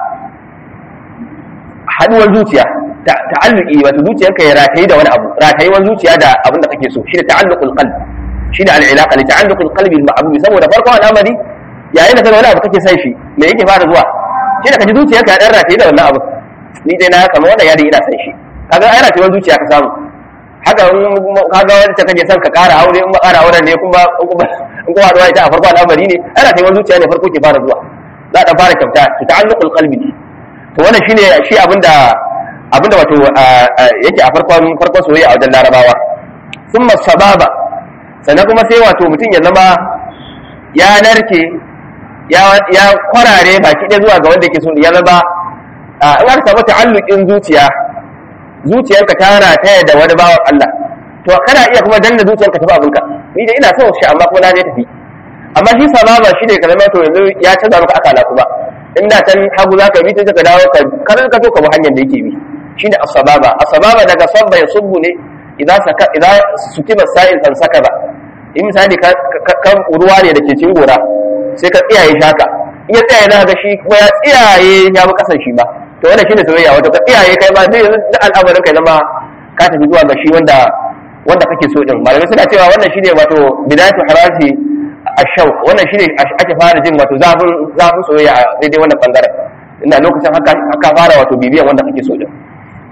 haduwar zuciya ta'alluqi wato zuciyarka ya ratayi da wani abu ratayewar zuciya da abin da kake so shine ta'alluqul qalb shine al-ilaqa li ta'alluqul qalbi bil ma'bud saboda farkon al'amari yayin da kaga wani abu kake san shi me yake fara zuwa shine kaji zuciyarka ya dan ratayi da wannan abu ni dai na kama wannan yadin ina san shi kaga ai ratayewar zuciya ka samu haka kaga wani ta kaje son ka kara aure in ba kara auren ne kuma in kuma haɗuwa ita a farko al'amari ne ai ratayewar zuciya ne farko ke fara zuwa za ta fara kyauta ta'alluqul qalbi ne to wannan shine shi abinda abinda wato yake a farkon farkon soyayya a wajen larabawa thumma sababa sannan kuma sai wato mutum ya zama ya narke ya kwarare baki ɗaya zuwa ga wanda yake so ya zama in aka samu ta'alluqin zuciya zuciyarka ta rataya da wani bawan Allah to kana iya kuma danna zuciyarka tafi abinka ni da ina son shi amma kuma na je tafi amma shi sababa shi ne kalmar to yanzu ya canza maka akala kuma in da can hagu za ka bi ta ka dawo ka karar ka so ka bi hanyar da yake bi shine as-sababa as-sababa daga sabba ya subbu ne idan saka idan sukiba sa'il kan saka ba in misali ka kan ruwa ne da ke cin gora sai ka tsiyaye shaka in ya tsiyaye za ga shi kuma ya tsiyaye ya bi kasan shi ba to wannan shine soyayya wato ka tsiyaye kai ma zai da al'amarin kai zama ka tafi zuwa ga shi wanda wanda kake so din malamai suna cewa wannan shine wato bidayatu harati ashau wannan shine ake fara jin wato zafin zafin soyayya a daidai wannan bangaren ina lokacin haka haka fara wato bibiyan wanda kake so din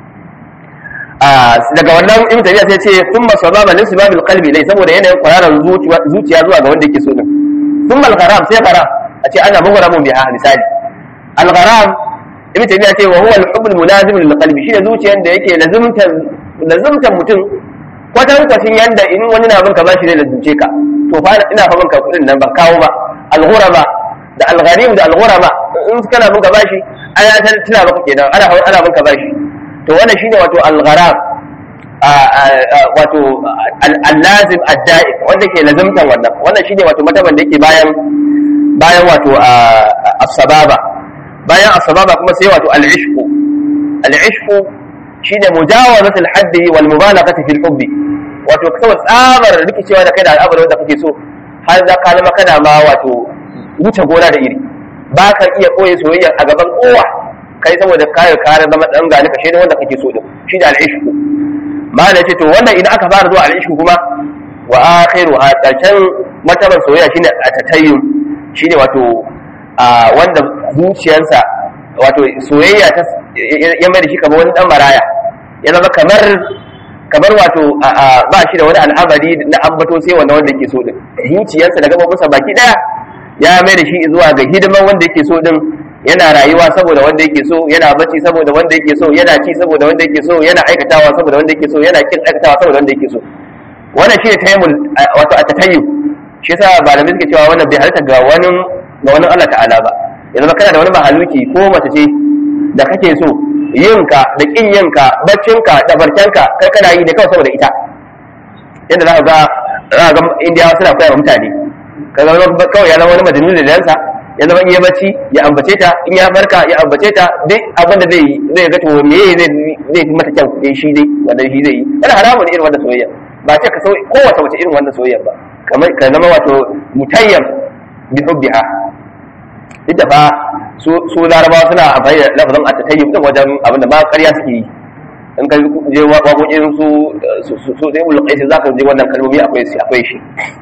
daga wannan ibn tabiya sai ce thumma sababa lin sibabil qalbi dai saboda yanayin kwararan zuciya zuwa ga wanda yake so din thumma al-gharam sai gharam a ce ana mughramun biha misali al-gharam ibn tabiya ce wa huwa al-hubb al-mulazim lil qalbi shine zuciyar da yake lazimtan lazimtan mutum kwatan kwacin yanda in wani na bin ka bashi zai lazimce ka to fa ina fa bin ka kudin nan ban kawo ba al-ghurama da al-gharim da al-ghurama in kana bin ka bashi ana tana maka kenan ana ana bin ka bashi to wannan shine wato al-gharam wato al-lazim ad-da'im wanda ke lazimtan wannan wannan shine wato mataban da yake bayan bayan wato as-sababa bayan as-sababa kuma sai wato al-ishqu al-ishqu shine mujawazatul haddi wal mubalaghati fil hubbi wato kawai tsabar rikicewa da kai da al'amarin da kake so har za ka zama kana ma wato wuce gona da iri ba ka iya koyi soyayya a gaban kowa kai saboda kare kare zama dan gani kashe ne wanda kake so din shi da al'ishku ma da ce to wannan idan aka fara zuwa al'ishku kuma wa akhiru a ƙarshen martaban soyayya shine a tatayyum shine wato a wanda zuciyarsa wato soyayya ta ya mai da shi kamar wani dan maraya ya zama kamar kamar wato ba shi da wani al'amari na ambato sai wanda wanda yake so din zuciyarsa da gabobinsa baki daya ya mai da shi zuwa ga hidiman wanda yake so din yana rayuwa saboda wanda yake so yana bacci saboda wanda yake so yana ci saboda wanda yake so yana aikatawa saboda wanda yake so yana kin aikatawa saboda wanda yake so wannan shi ne tayammul wato a tatayyu shi yasa malamai suke cewa wannan bai halitta ga wani ga wani Allah ta'ala ba yanzu kana da wani mahaluki ko mace ce da kake so yinka da kin yinka baccinka da barcanka kai kana yi ne kawai saboda ita yadda za ka ga za ga indiyawa suna koya wa mutane ka zama kawai ya zama wani majalisa da dansa ya zama iya bacci ya ambace ta in ya farka ya ambace ta duk abin da zai yi zai ga to me zai zai fi mata kyau dai shi dai wanda shi zai yi yana haramun irin wanda soyayya ba ce ka sauyi kowace wace irin wannan soyayya ba kamar ka zama wato mutayyam bi hubbiha ita ba su su larabawa suna amfani da lafazin at-tayyib din wajen abin da ba ƙarya suke yi in ka je waƙoƙin su su su dai mulkai sai zaka je wannan kalmomi akwai shi akwai shi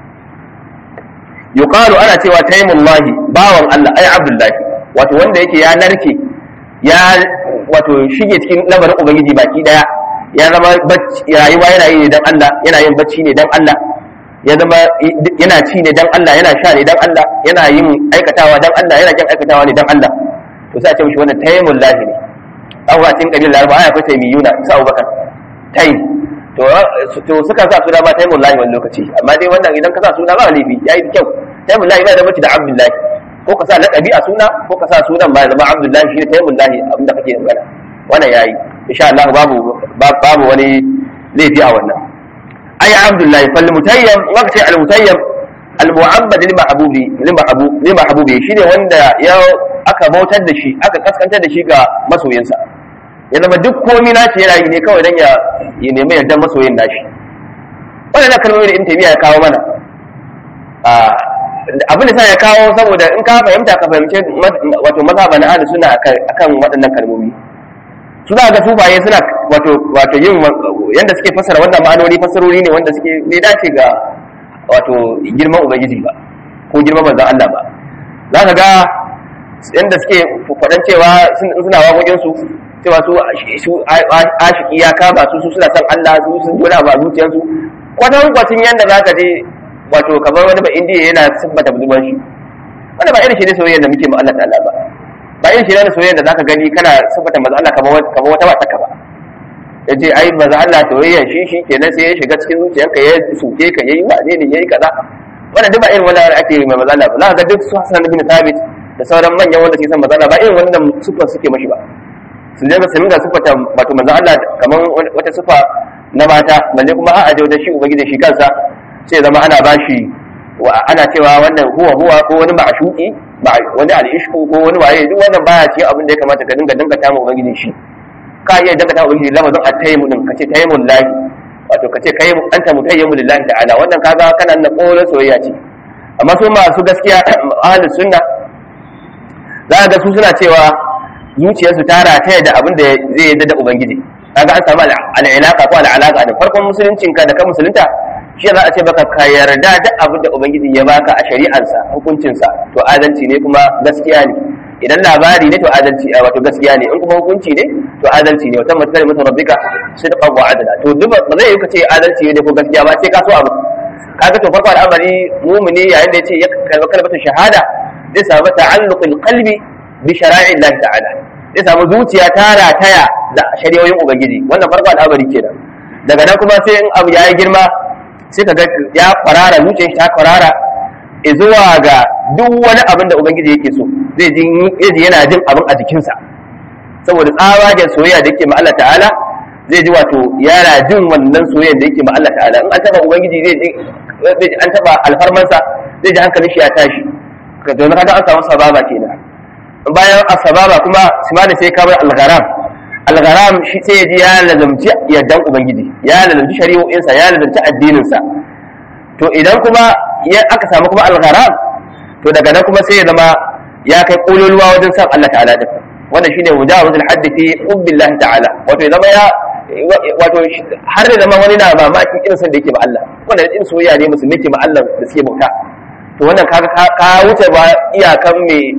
yuqalu ana cewa taymullahi bawan Allah ai abdullahi wato wanda yake ya narke ya wato shige cikin lamarin ubangiji baki daya ya zama rayuwa yana yi ne dan Allah yana yin bacci ne dan Allah ya zama yana ci ne dan Allah yana sha ne dan Allah yana yin aikatawa dan Allah yana kin aikatawa ne dan Allah to sai a ce mishi wannan taymul lahi ne an wa cikin kabilar laraba ai akwai taymiyuna sa Abubakar taym to to suka sa suna ma taymul lahi wani lokaci amma dai wannan idan ka sa suna ba laifi yayi kyau taymul lahi ba da mace da abdullahi ko ka sa laqabi a suna ko ka sa sunan ba ya zama abdullahi shi ne taymul lahi abinda kake magana wannan yayi insha Allah babu babu wani laifi a wannan ay abdullahi fal mutayyam waqti al mutayyam al mu'abbad lil mahbubi lil mahbub lil mahbubi shine wanda ya aka bautar da shi aka kaskantar da shi ga masoyinsa ya zama duk komai nashi yana yi ne kawai dan ya ya nemi yardan masoyin nashi wannan kalmomi da in tabiya ya kawo mana abin da sa ya kawo saboda in ka fahimta ka fahimce wato mazhaban ahlus sunna akan waɗannan kalmomi su za ga sufaye suna wato wato yin yanda suke fassara wannan ma'anoni fassarori ne wanda suke bai dace ga wato girman ubangiji ba ko girman manzon Allah ba za ka ga yanda suke faɗan cewa suna waƙoƙin su cewa su su ashiki ya kama su su suna son Allah su sun gona ba zuciyarsu kwatan kwatin yanda za ka je wato kamar wani ba indiya yana siffata budurwar shi wanda ba irin shi ne soyayya da muke ma Allah ta'ala ba ba irin shi ne soyayya da zaka gani kana siffata manzo Allah kamar kamar wata wata ka ba yace ai manzo Allah soyayya shi shi kenan sai ya shiga cikin zuciyarka ya suke ka yayi wane ne yayi kaza wannan duk ba irin wannan ake yi mai manzo Allah ba za ka ga duk su Hassan bin Thabit da sauran manyan wanda suke son manzo Allah ba irin wannan siffar suke mashi ba su je ga sanin da siffata wato manzo Allah kamar wata siffa na mata balle kuma a'a da shi ubangiji shi kansa sai zama ana bashi ana cewa wannan huwa huwa ko wani ma'shuki wani al'ishku ko wani waye duk wannan baya ce abin da ya kamata ka dinga dinga ta ubangiji shi ka iya dinga ta ubangiji lamarin at-tayyimu din kace tayyimul lahi wato kace kai anta mutayyimu lillahi ta'ala wannan kaga kana na kola soyayya ce amma su masu gaskiya ahlus sunna za ga su suna cewa zuciyarsu ta rataya da abin da zai yadda da ubangiji kaga an samu al'ilaka ko al'alaka da farkon musuluncinka da ka musulunta shi za a ce baka ka yarda da abin da ubangiji ya baka a shari'arsa hukuncinsa to adalci ne kuma gaskiya ne idan labari ne to adalci wato gaskiya ne in kuma hukunci ne to adalci ne wata mutar mutum rabbika sidqan wa adala to duk ba zai yi ka ce adalci ne ko gaskiya ba sai ka so abu kaga to farko al'amari mumuni yayin da yace ya kalma kalmatu shahada zai samu ta'alluqul qalbi bi shara'i Allah ta'ala zai samu zuciya ta rataya da shari'o'in ubangiji wannan farko al'amari kenan daga nan kuma sai in abu yayi girma sai ka ga ya kwarara zuciyar shi ta kwarara zuwa ga duk wani abin da ubangiji yake so zai ji yana jin abin a jikinsa saboda tsawagen soyayya da yake ma Allah ta'ala zai ji wato yana jin wannan soyayya da yake ma Allah ta'ala in an taba ubangiji zai ji an taba alfarmansa zai ji hankalin shi ya tashi ka zo kaga an samu sababa kenan bayan asababa kuma simani sai ka bar algharam algharam shi sai ya ji ya lazamci yardan ubangiji ya lazamci shari'o'insa ya lazamci addininsa to idan kuma ya aka samu kuma algharam to daga nan kuma sai ya zama ya kai kololuwa wajen san Allah ta'ala din wannan shine mujawazul haddi fi hubbillah ta'ala wato ya zama ya wato har da zama wani na mamakin irin san da yake ma Allah wannan irin soyayya ne musulmi ke ma Allah da suke bauta to wannan kaga ka wuce ba iyakan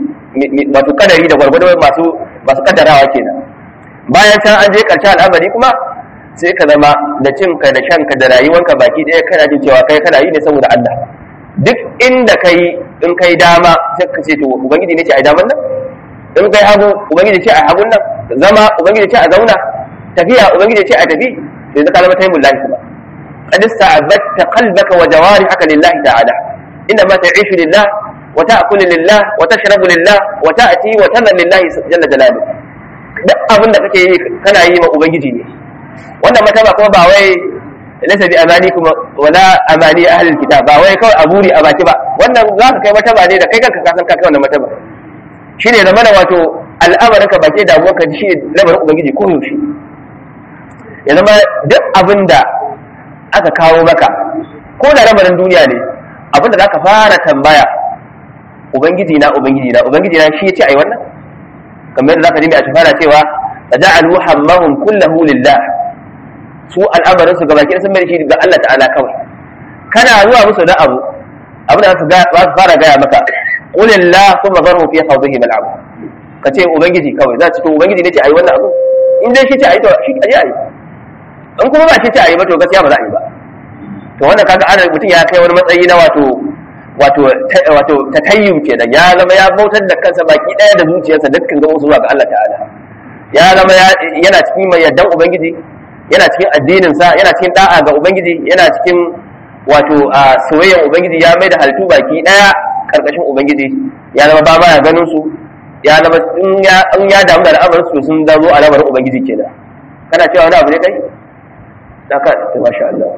mai wato kadari da gwargwado masu masu kaddarawa kenan bayan can an je karshen al'amari kuma sai ka zama da cinka da shanka da rayuwanka baki ɗaya kana jin cewa kai kana yi ne saboda Allah duk inda kai in kai dama sai ka ce to ubangiji ne ce a daman nan in kai hagu ubangiji ce a hagun nan zama ubangiji ce a zauna tafiya ubangiji ce a tafi sai ka zama taimul lahi kuma qad ista'abatta qalbaka wa jawarihaka lillahi ta'ala inna ma ta'ishu lillah wa ta'kulu lillah wa tashrabu lillah wa ta'ti wa tadha lillahi jalla jalaluhu duk abin da kake yi kana yi ma ubangiji ne wannan mataba kuma ba wai laysa bi amani kuma wala amani ahli alkitab ba wai kawai aburi a baki ba wannan za ka kai mataba ne da kai kanka ka san ka kai wannan mataba shine da mana wato al'amarin ka baki damuwar ka shi lamarin ubangiji ko yaushe ya zama duk abin da aka kawo maka ko da lamarin duniya ne abin da zaka fara tambaya ubangiji na ubangiji na ubangiji na shi yace ai wannan kamar yadda zaka ji mai a fara cewa taja'alu hammahum kullahu lillah su al'amarin su gabaki sun mai shi ga Allah ta'ala kawai kana zuwa musu da abu abin da za su fara gaya maka qulillah thumma zarhu fi khawdihi mal abu ka ce ubangiji kawai za su to ubangiji ne ce ai wannan abu in dai shi ce ai to shi aje ai in kuma ba shi ce ai ba to gaskiya ba za a yi ba to wannan kaga ana mutum ya kai wani matsayi na wato wato wato tatayyum kenan ya zama ya bautar da kansa baki daya da zuciyarsa dukkan gaban zuwa ga Allah ta'ala ya zama yana cikin mai yardan ubangiji yana cikin addinin sa yana cikin da'a ga ubangiji yana cikin wato a soyayyar ubangiji ya mai da halittu baki daya karkashin ubangiji ya zama ba ma ya ganin su ya zama in ya in ya damu da al'amarin su sun dazo a lamarin ubangiji kenan kana cewa wani abu ne kai da ka masha Allah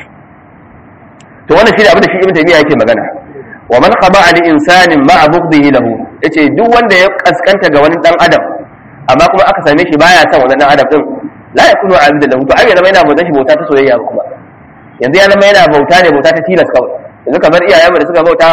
to wannan shine abin da shi ibn taymiya yake magana wa man qaba li insanin ma'a bughdihi lahu yace duk wanda ya kaskanta ga wani dan adam amma kuma aka same shi baya son wannan dan adam din la yakunu abidan lahu to ai zama yana bauta shi bauta ta soyayya ba kuma yanzu ya zama yana bauta ne bauta ta tilas kawai yanzu kamar iyayen da suka bauta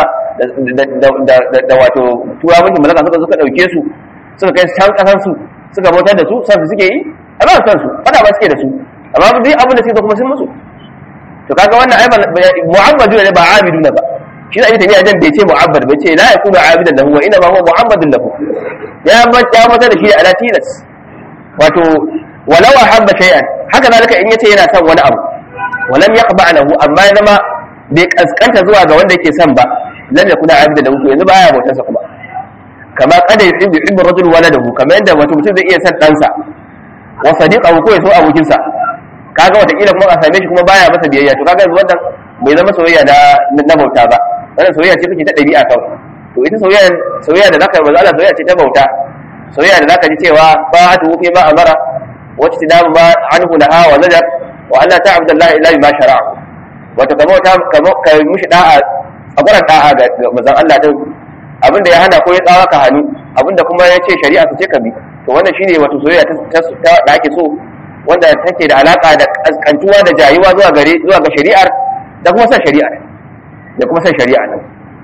da wato tura mulkin malaka suka suka dauke su suka kai can kasan su suka bautar da su san su suke yi a ba san su fada ba suke da su amma duk abin da suke kuma sun musu to kaga wannan ai mu'abbadu ne ba abidu ne ba shi da ita ne jan bai ce mu'abbad bai ce la yakunu abidan lahu wa inna ma huwa mu'abbadun lahu ya ya mata da shi ala tilas wato walau ahabba shay'an haka zalika in yace yana son wani abu walam yaqba lahu amma ya zama bai kaskanta zuwa ga wanda yake son ba lam yakuna abidan lahu yanzu baya bautar sa kuma kama kada yuhibbu yuhibbu rajul waladahu kamar yadda wato mutum zai iya son ɗansa wa sadiqahu ko ya so abokinsa kaga watakila kuma a same shi kuma baya masa biyayya to kaga wannan bai zama soyayya na na bauta ba wannan soyayya ce take ta dabi'a kawai to ita soyayya soyayya da zaka yi Allah soyayya ce ta bauta soyayya da zaka ji cewa ba ta wufi ma amara wacce ta damu ma anhu laha wa najar wa Allah ta'budu Allah illa bima shara'a wato ka bauta ka mushi da'a a gurin da'a ga manzon Allah din abinda ya hana ko ya tsawa ka hannu abinda kuma ya ce shari'a ta ce ka bi to wannan shine wato soyayya ta da ake so wanda take da alaka da kaskantuwa da jayuwa zuwa gare zuwa ga shari'ar da kuma san shari'ar da kuma san shari'a nan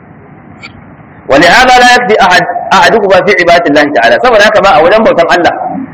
wani hada la yakfi ahad ahadukum fi ibadati Allah ta'ala saboda haka ba a wajen bautan Allah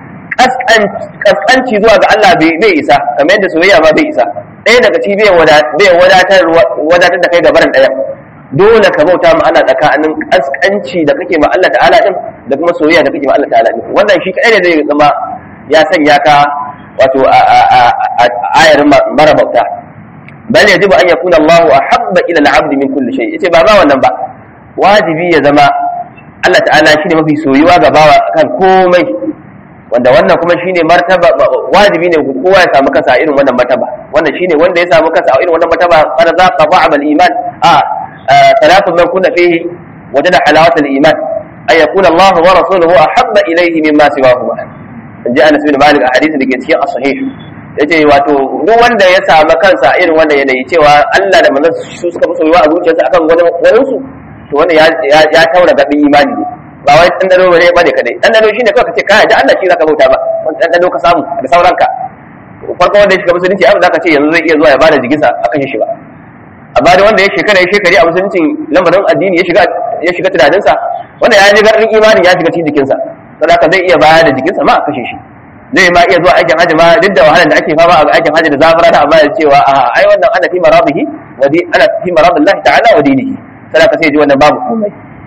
kaskanci zuwa ga Allah bai isa kamar yadda soyayya ma bai isa ɗaya daga ci bai wadatar wadatar da kai gabaran ɗaya dole ka bauta ma Allah tsakanin kaskanci da kake ma Allah ta'ala din da kuma soyayya da kake ma Allah ta'ala din wannan shi kadai ne zai zama ya sanya ka wato ayar mara bauta bal yajibu an yakuna Allahu ahabba ila al-'abd min kulli shay yace ba ba wannan ba wajibi ya zama Allah ta'ala shine mafi soyuwa ga bawa kan komai wanda wannan kuma shine martaba wajibi ne kowa ya samu kansa irin wannan martaba wannan shine wanda ya samu kansa irin wannan martaba qad zaqa ta'am al-iman a ثلاث من كنا فيه وجد حلاوة الإيمان أن يكون الله ورسوله أحب إليه مما سواهما in ji Anas bin Malik a hadisin da ke cikin as-sahih yace wato duk wanda ya samu kansa irin wanda yanayi cewa Allah da manzon su suka fi soyuwa a zuciyarsa akan wani wani su to wanda ya ya taura gadin imani ne ba wai dan dano bane bane kadai dan dano shine kawai kace kai da Allah shi zaka bauta ba dan dano ka samu da sauranka farko wanda ya shiga musulunci abin zaka ce yanzu zai iya zuwa ya bada jigisa akan shi ba amma da wanda ya shekara ya shekari a musuluncin lamarin addini ya shiga ya shiga tunaninsa wanda ya ji garin imanin ya shiga cikin jikinsa saboda zai iya bayar da jikinsa ma a kashe shi zai ma iya zuwa aikin hajji ma duk da wahalar da ake fama a aikin hajji da zafara da amma ya cewa a ai wannan ana fi marabihi wa di ana fi marabillahi ta'ala wa dinihi sai ka sai ji wannan babu komai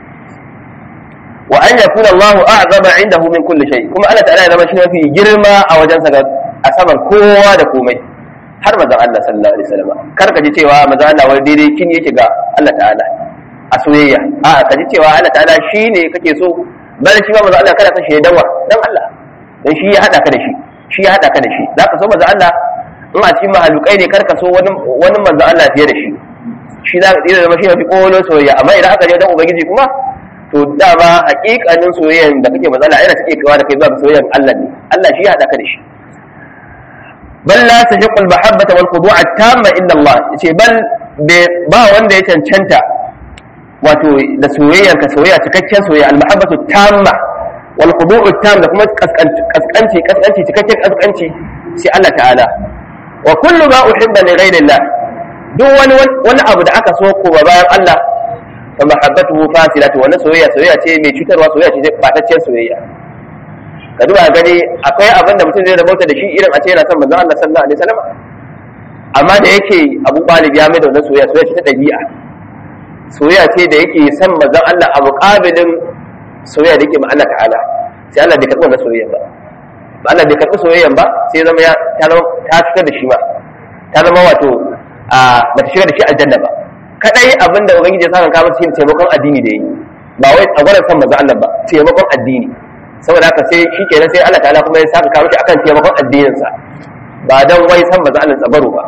wa an yakuna Allahu a'zama indahu min kulli shay kuma Allah ta'ala ya zama shi mafi girma a wajensa ga a saman kowa da komai har manzon Allah sallallahu alaihi wasallam kar ka ji cewa manzon Allah wani daidai kin yake ga Allah ta'ala a soyayya a ka ji cewa Allah ta'ala shine kake so bal shi ma manzon Allah kada ka shi dawa dan Allah dan shi ya hada ka da shi shi ya hada ka da shi zaka so manzon Allah in a cikin mahalukai ne kar ka so wani wani manzon Allah fiye da shi shi za ka tsira da mashi mafi kolon soyayya amma idan aka je dan ubangiji kuma to dama hakikanin soyayyan da kake matsala yana take kawa da kai zuwa soyayyan Allah ne Allah shi ya hada ka da shi bal la tahiqu al mahabbata wal khudu' at tamma illa Allah yace bal ba wanda ya cancanta wato da soyayyar ka soyayya cikakken soyayya al mahabbatu tamma wal khudu' tam da kuma kaskanci kaskanci cikakken kaskanci sai Allah ta'ala wa kullu ma uhibba li ghayri Allah duk wani wani abu da aka so ko bayan Allah fa mahabbatuhu fasilatu wannan soyayya soyayya ce mai cutarwa soyayya ce fataccen soyayya ka duba gani akwai abin da mutum zai rabauta da shi irin a ce yana son manzon Allah sallallahu alaihi wasallam amma da yake Abu Talib ya mai da wannan soyayya soyayya ce ta dabi'a soyayya ce da yake son manzon Allah a muqabilin soyayya da yake ma Allah ta'ala sai Allah bai karɓi wannan soyayya ba ba Allah bai karɓi soyayyan ba sai zama ya ta zama ta fitar da shi ma ta zama wato a ba ta shiga da shi aljanna ba kadai abinda ubangiji ya saka kawo shi taimakon addini da yi ba wai a gwaran san manzon Allah ba taimakon addini saboda haka sai shi kenan sai Allah ta'ala kuma ya saka kawo shi akan taimakon addininsa ba dan wai san manzon Allah tsabaro ba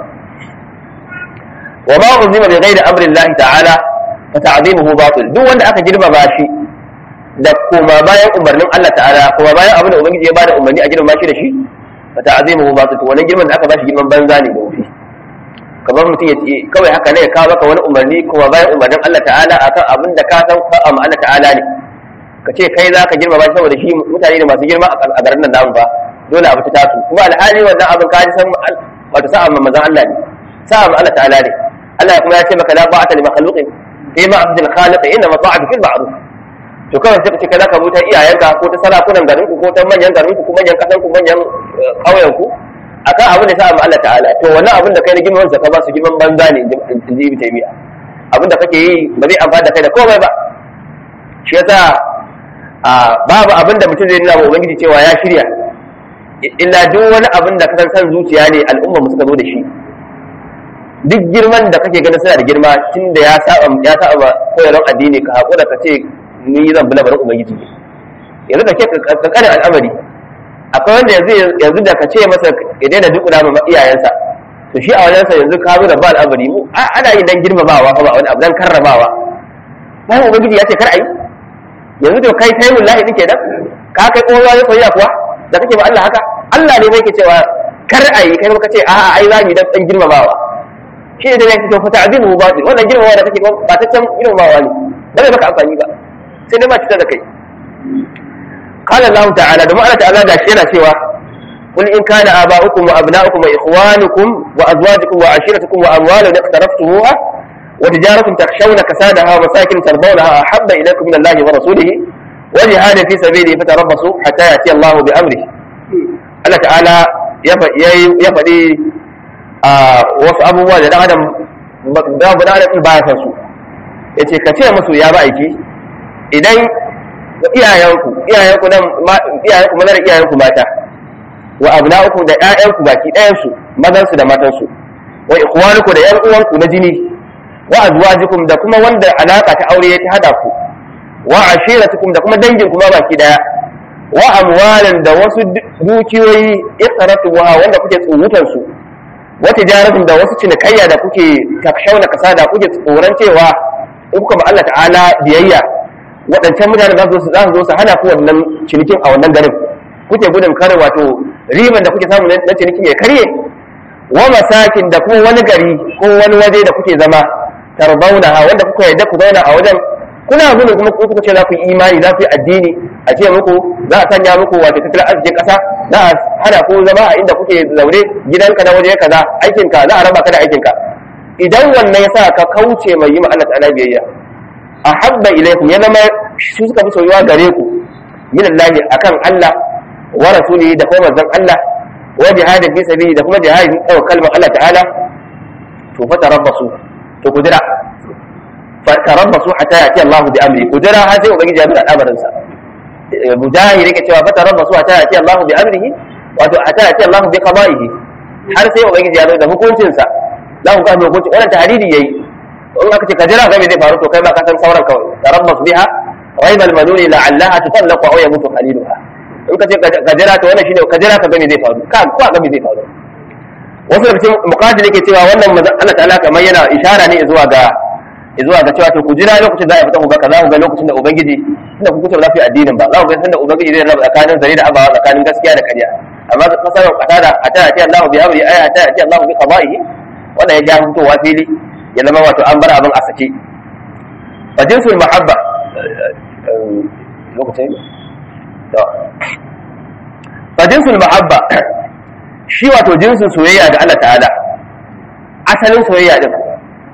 wa ma uzima bi ghairi amri Allah ta'ala fa ta'zimuhu batil duk wanda aka girmama shi da kuma bayan umarnin Allah ta'ala kuma bayan abin da ubangiji ya bada umarni a girmama shi da shi fa ta'zimuhu batil wannan girman da aka bashi girman banza ne da wufi kamar mutum ya ce kawai haka ne ya kawo maka wani umarni kuma bayan umarnin Allah ta'ala akan abin da ka san fa'a ma Allah ta'ala ne ka ce kai za ka girmama shi saboda shi mutane ne masu girma a garin nan namu ba dole abu ta tasu kuma alhali wannan abin ka ji san wato sa'a ma manzon Allah ne sa'a ma Allah ta'ala ne Allah kuma ya ce maka la ba'ata li makhluqin fi ma abdul khaliq inna mata'atu fil ma'ruf to kawai sai ka ce kai zaka buta iyayenka ko ta sarakunan garinku ko ta manyan garinku ko manyan kasan ku manyan ƙauyen ku akan abin da sa ma Allah ta'ala to wannan abin da kai na girman ka ba su girman banza ne in ji Ibn Taymiyyah abin da kake yi ba zai amfana da kai da komai ba shi yasa babu abin da mutum zai nuna wa ubangiji cewa ya shirya illa duk wani abin da ka san zuciya ne al'umma mu suka zo da shi duk girman da kake ganin suna da girma tun da ya saba ya saba koyarwar addini ka hakura ka ce ni zan bi labarin ubangiji ne yanzu da ke kankanin al'amari akwai wanda yanzu yanzu da ka ce masa ya daina duk da ma iyayensa to shi a wajensa yanzu ka zo da ba al'amari mu ana yin dan girmamawa ba wani abu dan karramawa bayan ubangiji ya ce kar a yi yanzu to kai kai mullahi nake dan ka kai kowa ya soyayya kuwa da kake ba Allah haka Allah ne mai ke cewa kar a yi kai ka ce a'a ai za mu dan dan girmamawa shi ne da yake to fa ta'zimu batil wannan girmamawa da kake ba ta can girmamawa ne ba zai maka amfani ba sai dai ma cutar da kai قال الله تعالى دم الله تعالى da shi yana cewa قل إن كان آباؤكم وأبناؤكم وإخوانكم وأزواجكم وعشيرتكم وأموال اقترفتموها وتجارة تخشون كسادها ومساكن ترضونها أحب إليكم من الله ورسوله وجهاد في سبيله فتربصوا حتى يأتي الله بأمره الله تعالى يفدي wasu abubuwa da dan adam babu dan adam ba ya san su yace ka ce musu ya ba aiki idan iyayenku iyayenku nan iyayenku maza da iyayenku mata wa abna'ukum da ƴaƴanku baki ɗayan su mazan su da matan su wa ikhwanukum da ƴan uwanku na jini wa azwajukum da kuma wanda alaka ta aure ta hada ku wa ashiratukum da kuma dangin kuma baki daya wa amwalan da wasu dukiyoyi iqratuha wanda kuke tsurutan su wa tijaratum da wasu cinikayya da kuke takshauna kasada kuke tsoron cewa in kuka ba Allah ta'ala biyayya waɗancan mutane za su za su zo su hana ku wannan cinikin a wannan garin kuke gudun kare wato riban da kuke samu na cinikin ya karye wa masakin da kuma wani gari ko wani waje da kuke zama tarbauna wanda kuka yarda ku zauna a wajen kuna gudun kuma ku kuka ce za ku yi imani za ku yi addini a ce muku za a sanya muku wato tattalin arzikin ƙasa za a hana ku zama a inda kuke zaune gidanka na waje kaza aikinka za a raba ka da aikinka idan wannan ya sa ka kauce mai yi ma Allah ta'ala biyayya ahabba ilaykum ya zama su suka fi soyuwa gare ku min Allah akan Allah wa rasulihi da kuma manzon Allah wa jihadin fi sabili da kuma jihadin ɗaukar kalmar Allah ta'ala to fa tarabbasu to ku jira fa tarabbasu hatta yati Allah bi amri ku jira har sai ubangiji ya bi al'amarin sa mujahid yake cewa fa tarabbasu hatta yati Allah bi amrihi wato hatta yati Allah bi qada'ihi har sai ubangiji ya zo da hukuncin sa za ku ga hukuncin wannan tahdidi yayi in aka ce ka jira ga me zai faru to kai ma ka san sauran kawai tarabbas biha rayb al-manuni la'allaha tutallaqu aw yamutu khaliluha in ka ce ka jira to wannan shine ka jira ka ga me zai faru ka ko ga me zai faru wasu daga cikin muqaddil yake cewa wannan manzon Allah ta'ala kamar yana ishara ne zuwa ga zuwa ga cewa to ku jira lokacin da ya fita ku ga kaza ku ga lokacin da ubangiji inda ku kuce ba za ku yi addinin ba za ku ga sanda ubangiji zai raba tsakanin zare da abawa tsakanin gaskiya da ƙarya amma kasarar qatada ata ati Allah bi amri ay ata ati Allah bi qada'ihi wannan ya ja fitowa fili ya zama wato an bar abin a sake fa jinsul mahabba lokacin to fa jinsul mahabba shi wato jinsin soyayya ga Allah ta'ala asalin soyayya din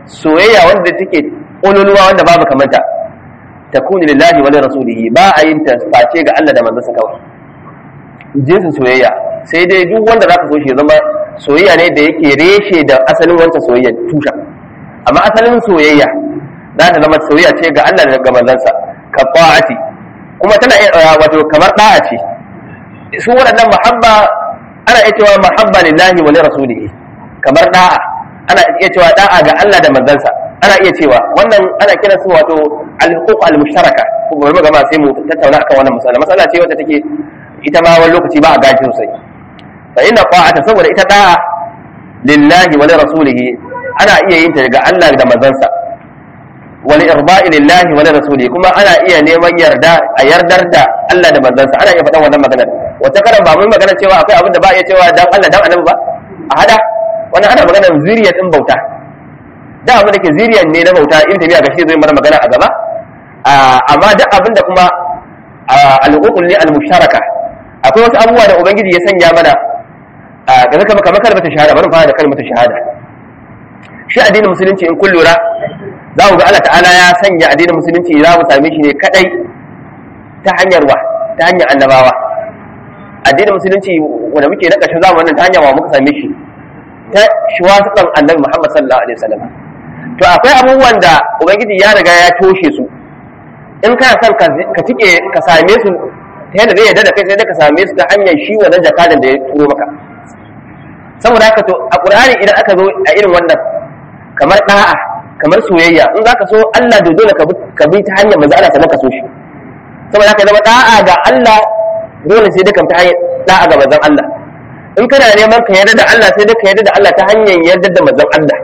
soyayya wanda take ƙololuwa wanda babu kamanta takunu lillahi wa rasulihi ba a yin ta face ga Allah da manzansa kawai jinsin soyayya sai dai duk wanda zaka so shi zama soyayya ne da yake reshe da asalin wancan soyayya tusha amma asalin soyayya za ta zama soyayya ce ga Allah da ga manzansa ka ta'ati kuma tana wato kamar da'a ce su waɗannan mahabba ana iya cewa mahabba lillahi wa rasulihi kamar da'a ana iya cewa da'a ga Allah da manzansa ana iya cewa wannan ana kira su wato al-huquq al-mushtaraka ko gobe gama sai mu tattauna akan wannan masala masala ce wacce take ita ma wani lokaci ba a gaji sosai fa inna ta'ata saboda ita da'a lillahi wa rasulihi ana iya yin ta ga Allah da manzansa wal irba'i lillahi wa rasulihi kuma ana iya neman yarda a yardar da Allah da manzansa ana iya faɗan wannan maganar wata karan ba mun magana cewa akwai abin da ba iya cewa dan Allah dan annabi ba a hada wannan ana maganar zuriya din bauta da abin da ke zuriyan ne na bauta in tabiya ga shi zai mana magana a gaba amma duk abin da kuma al-uqul ne al-musharaka akwai wasu abubuwa da ubangiji ya sanya mana ga zaka kamar kalmar shahada bari fara da kalmar shahada shi addinin musulunci in kun lura za ku ga Allah ta'ala ya sanya addinin musulunci za mu same shi ne kadai ta hanyar wa ta hanyar annabawa addinin musulunci wanda muke na ƙarshen zamanin ta hanyar wa muka same shi ta shuwasukan annabi Muhammad sallallahu alaihi wasallam to akwai abubuwan da ubangiji ya riga ya toshe su in kana son ka tike ka same su ta yadda zai yarda da kai sai dai ka same su ta hanyar shi wannan jakadan da ya turo maka saboda haka to a qur'ani idan aka zo a irin wannan kamar da'a kamar soyayya in zaka so Allah da dole ka bi ta hanyar manzo Allah sannan ka so shi saboda haka zama da'a ga Allah dole sai dai ka ta hanyar da'a ga manzon Allah in kana neman ka yarda da Allah sai dai ka yarda da Allah ta hanyar yarda da manzon Allah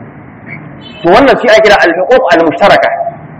to wannan shi ake kira al-huquq al-mushtaraka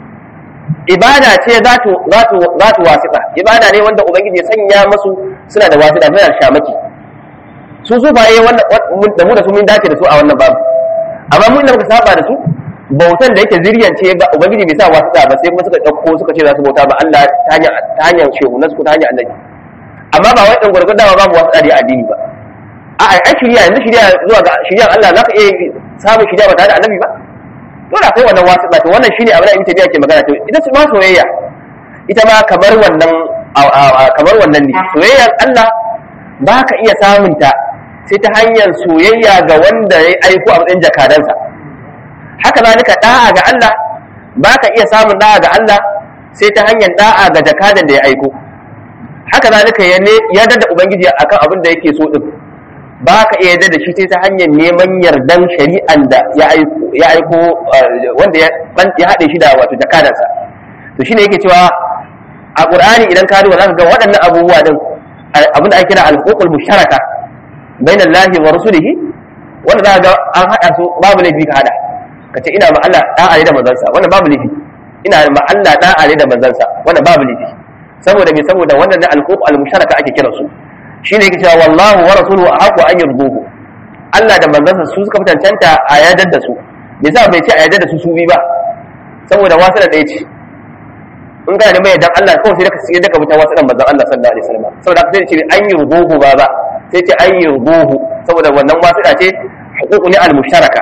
ibada ce za ta za ta za ta wasiqa ibada ne wanda ubangiji ya sanya musu suna da wasiqa suna da shamaki su su ba yi wannan da mu da su mun dace da su a wannan babu amma mun da muka saba da su bautan da yake ziriyan ce ga ubangiji bai sa wasiqa ba sai kuma suka dauko suka ce za su bauta ba Allah ta hanyar ta hanyar shehu na su ta hanyar annabi amma ba wai dan gurgurdawa babu wasiqa da addini ba a ai shirya yanzu shirya zuwa ga shiryan Allah zaka iya samun shirya ba tare da annabi ba dole akwai wannan wasu to wannan shine abin da Ibn Taymiyyah ke magana to ita ma soyayya ita ma kamar wannan kamar wannan ne soyayyar Allah ba ka iya samun ta sai ta hanyar soyayya ga wanda ya aiko a matsayin jakadansa haka zalika da'a ga Allah ba ka iya samun da'a ga Allah sai ta hanyar da'a ga jakadan da ya aiko haka zalika ya yarda da ubangiji akan abin da yake so din ba ka iya yarda da shi sai ta hanyar neman yardan shari'an da ya aiko wanda ya haɗe shi da wato jakadansa to shine yake cewa a qur'ani idan ka duba zaka ga waɗannan abubuwa din abinda ake kira al-huququl musharaka bain Allah wa rasulihi wanda zaka ga an haɗa su babu laifi ka haɗa ka ce ina ma Allah da'a ne da manzansa wannan babu laifi ina ma Allah da'a ne da manzansa wannan babu laifi saboda me saboda wannan al-huquq al-musharaka ake kiransu shi ne yake cewa wallahu wa rasuluhu ahqqu an yurduhu Allah da manzansa su suka fi cancanta a yadar da su me yasa bai ce a yadar da su su bi ba saboda wasu da ɗaya ce in kana neman yardan Allah kawai sai ka sai daga mutan wasu dan manzon Allah sallallahu alaihi wasallam saboda sai ce an yurduhu ba ba sai ce an yurduhu saboda wannan wasu da ce huququ ne al-mushtaraka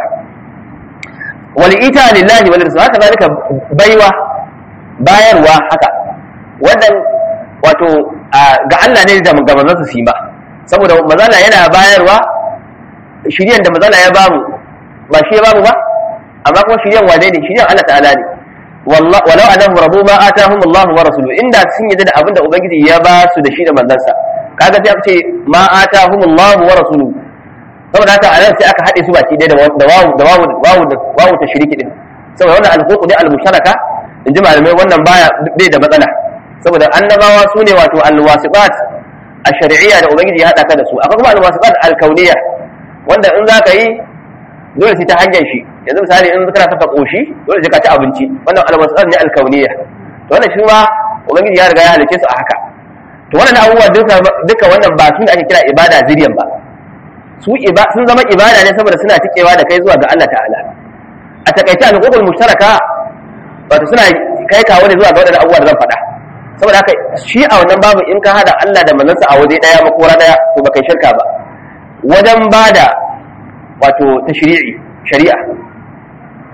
wal ita lillahi wal rasul haka zalika baiwa bayarwa haka wannan wato ga Allah ne da ga manzansa su yi ba saboda mazala yana bayarwa shiryan da mazala ya bamu ba shi ya bamu ba amma kuma shiryan wane ne shiryan Allah ta'ala ne walau anahum rabu ma atahum Allah wa rasuluhu inda sun yi da abin da ubangiji ya ba su da shi da manzansa kaga sai aka ce ma atahum Allah wa rasuluhu saboda haka anan sai aka haɗe su baki ɗaya da wawu da wawu wawu wawu ta shiriki din saboda wannan al-huquq ne al-musharaka in ji malamai wannan baya bai da matsala saboda annabawa su ne wato alwasiqat a shari'iyya da ubangiji ya hada ka da su akwai kuma alwasiqat alkauniyya wanda in zaka yi dole sai ta hanyar shi yanzu misali in kana saka koshi dole sai ka ci abinci wannan alwasiqat ne alkauniyya to wannan shi ma ubangiji ya riga ya halice su a haka to wannan abubuwa duka duka wannan ba su ne ake kira ibada zuriyan ba su sun zama ibada ne saboda suna tikewa da kai zuwa ga Allah ta'ala a takaice al-qubul mushtaraka wato suna kai kawo ne zuwa ga wadannan abubuwa da zan faɗa saboda haka shi a wannan babu in ka hada Allah da manzansa a waje daya makora daya to baka shirka ba wajen bada wato tashri'i shari'a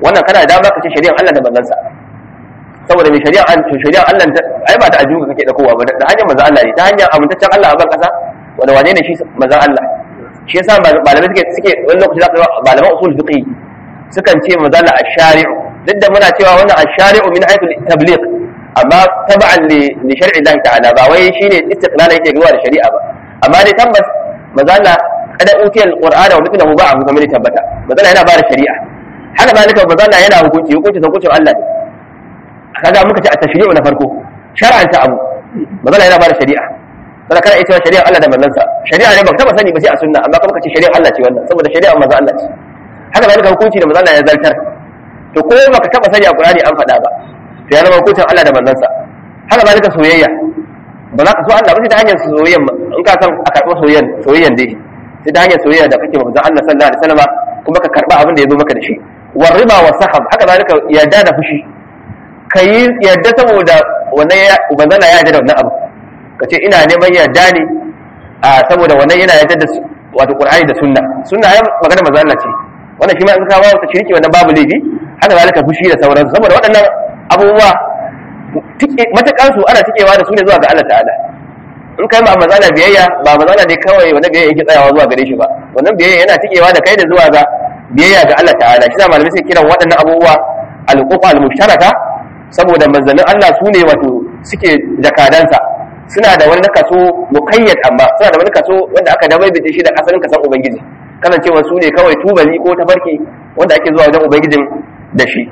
wannan kana da dama ka ce shari'ar Allah da manzansa saboda mai shari'ar an to shari'ar Allah ai ba ta ajuka kake da kowa ba da hanyar manzon Allah ne ta hanyar amintaccen Allah a ban kasa wanda wane ne shi manzon Allah shi yasa malamai suke suke wani lokaci za ka ga malaman usul fiqh sukan ce manzon Allah ash-shari'u duk da muna cewa wannan ash-shari'u min haythu tabliq amma tab'an li li shar'i Allah ta'ala ba wai shine istiqlal yake zuwa da shari'a ba amma dai tabbas manzon Allah kada utiyal qur'ana wa mithluhu ba'ahu kamar tabbata manzon Allah yana ba da shari'a haka zalika manzon Allah yana hukunci hukunci hukuncin Allah ne kaga muka ce a tashri'u na farko shar'anta abu magana yana bada shari'a sai kana ita shari'a Allah da manzansa shari'a ne ba taba sani ba sai a sunna amma kuma ka ce shari'a Allah ce wannan saboda shari'a manzo Allah ce haka zalika hukunci da manzo Allah ya zartar to ko baka taba sani a Qur'ani an faɗa ba to ya zama hukuncin Allah da manzansa haka zalika soyayya ba za ka so Allah ba sai ta hanyar soyayya in ka san a karɓo soyayyan soyayyan dai sai ta hanyar soyayya da kake manzo Allah sallallahu alaihi wasallam kuma ka karɓa abin da ya zo maka da shi war riba wa sahab haka zalika yarda da fushi ka yi yadda saboda wannan ya ubangana ya yarda da wannan abu ka ce ina neman yarda ne a saboda wannan yana yarda da wato qur'ani da sunna sunna ya magana manzo Allah ce wannan shi ma in ka ba ta shirki wannan babu laifi haka zalika fushi da sauransu saboda waɗannan abubuwa matakan su ana tikewa da su ne zuwa ga Allah ta'ala in kai ma manzo Allah biyayya ba manzo Allah ne kawai wannan biyayya yake tsayawa zuwa gare shi ba wannan biyayya yana tikewa da kai da zuwa ga biyayya ga Allah ta'ala shi da malamai sai kiran waɗannan abubuwa al-uquqa al-mushtaraka saboda manzannin Allah su ne wato suke jakadansa suna da wani kaso mukayyad amma suna da wani kaso wanda aka dabaibace shi da asalin kasan ubangiji kasancewa su ne kawai tubali ko tafarki wanda ake zuwa wajen ubangijin da shi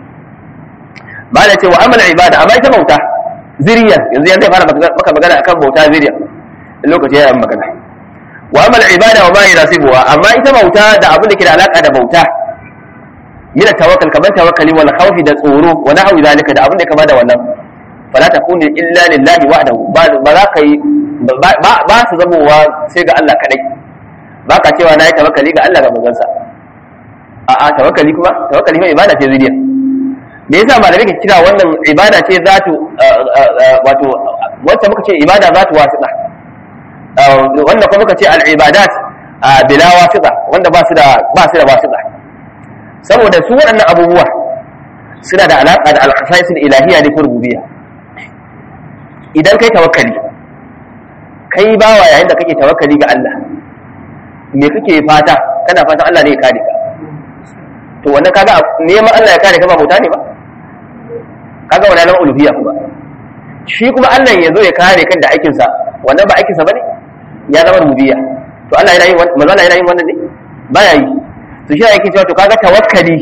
ba da cewa amal ibada amma ita bauta ziriya yanzu yanzu zai fara maka magana akan bauta ziriya lokaci ya yi magana wa amal ibada wa ma yunasibuha amma ita bauta da abin da ke da alaka da bauta min tawakkal kaman tawakkali wal khawfi da tsoro wa nahwi zalika da abin da kama da wannan fala takunu illa lillahi wahdahu ba za ka yi ba su zamowa sai ga Allah kadai ba ka cewa na yi tawakkali ga Allah ga manzansa a a tawakkali kuma tawakkali mai ibada ce zuriya me yasa malamai ke kira wannan ibada ce zatu wato wacce muka ce ibada zatu wasiqa wannan kuma muka ce al ibadat bila wasiqa wanda ba su da ba su da wasiqa saboda su waɗannan abubuwa suna da alaƙa da alƙasaisul ilahiyya ne ko rububiyya idan kai tawakkali kai bawa yayin da kake tawakkali ga Allah me kake fata kana fatan Allah ne ya kare ka to wannan kaga neman Allah ya kare ka ba bauta ne ba kaga wannan nan uluhiyya kuma shi kuma Allah ya zo ya kare kan da aikin sa wannan ba aikin sa bane ya zama rububiyya to Allah yana yin wannan manzo Allah yana yin wannan ne baya yi to shi yake cewa to kaga tawakkali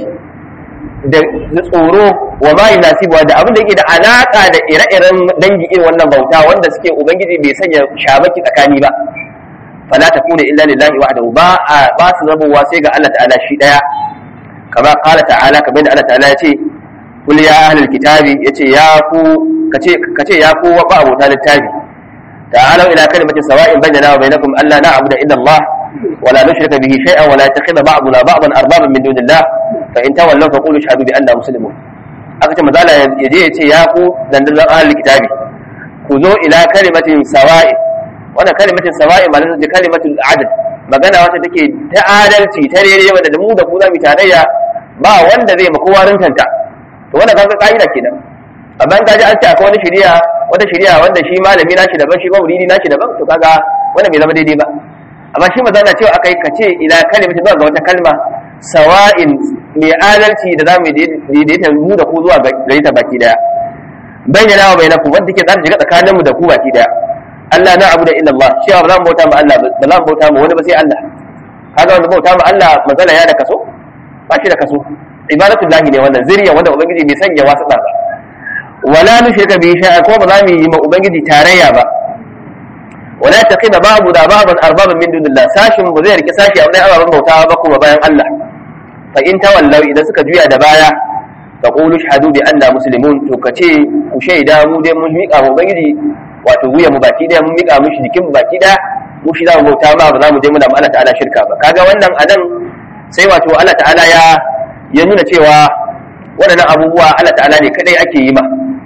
da tsoro wa ma yunasibu da abin da yake da alaka da ire-iren dangi irin wannan bauta wanda suke ubangiji bai sanya shabaki tsakani ba fala takuna illa lillahi wahdahu ba ba su zabuwa sai ga Allah ta'ala shi daya kama qala ta'ala kamar da Allah ta'ala ya ce kul ya ahlul kitabi yace ya ku kace kace ya ku wa ba abota littafi ta'alu ila kalimatin sawa'in bainana wa bainakum alla na'budu illa Allah ولا نشرك به شيئا ولا يتخذ بعضنا بعضا اربابا من دون الله فان تولوا فقولوا اشهدوا باننا مسلمون aka ce mazala ya je ya ce ya ku dandazon ahalin kitabi ku zo ila kalimatin sawa'i wannan kalimatin sawa'i ma ce kalimatin adal magana wata take ta adalci ta rere wanda da mu da ku za mu tarayya ba wanda zai ma kowa rintanta to wannan kaga ka'ida kenan amma in kaji an ce akwai wani shari'a wata shari'a wanda shi malami nashi daban shi ma muridi nashi daban to kaga wannan bai zama daidai ba amma shi maza na cewa aka yi kace ila kalimata zuwa ga wata kalma sawa'in mai adalci da zamu daidaita mu da ku zuwa gare ta baki daya bayyana wa bainakum wanda ke zata shiga tsakanin mu da ku baki daya Allah na abu da illa Allah shi ba zan bauta ma Allah ba zan bauta ma wani ba sai Allah kaga wanda bauta ma Allah magana ya da kaso ba shi da kaso ibadatullahi ne wannan zuriya wanda ubangiji bai sanya wasu ba wala nushrika bi shay'a ko ba za mu yi ma ubangiji tarayya ba wala taqina babu da baban arbaban min dunillah sashin ba zai rike sashi a wani ababen bautawa ba kuma bayan Allah fa in tawallaw idan suka juya da baya fa qulu shahadu bi anna muslimun to kace ku shaida mu dai mun miƙa mu ubangiji wato wuya mu baki daya mun miƙa mushi jikin mu baki daya mu shi za mu bauta ma ba za mu je muna Allah ta'ala shirka ba kaga wannan anan sai wato Allah ta'ala ya ya nuna cewa waɗannan abubuwa Allah ta'ala ne kadai ake yi ma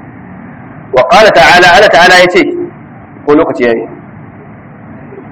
wa qala ta'ala Allah ta'ala yace ko lokaci yayi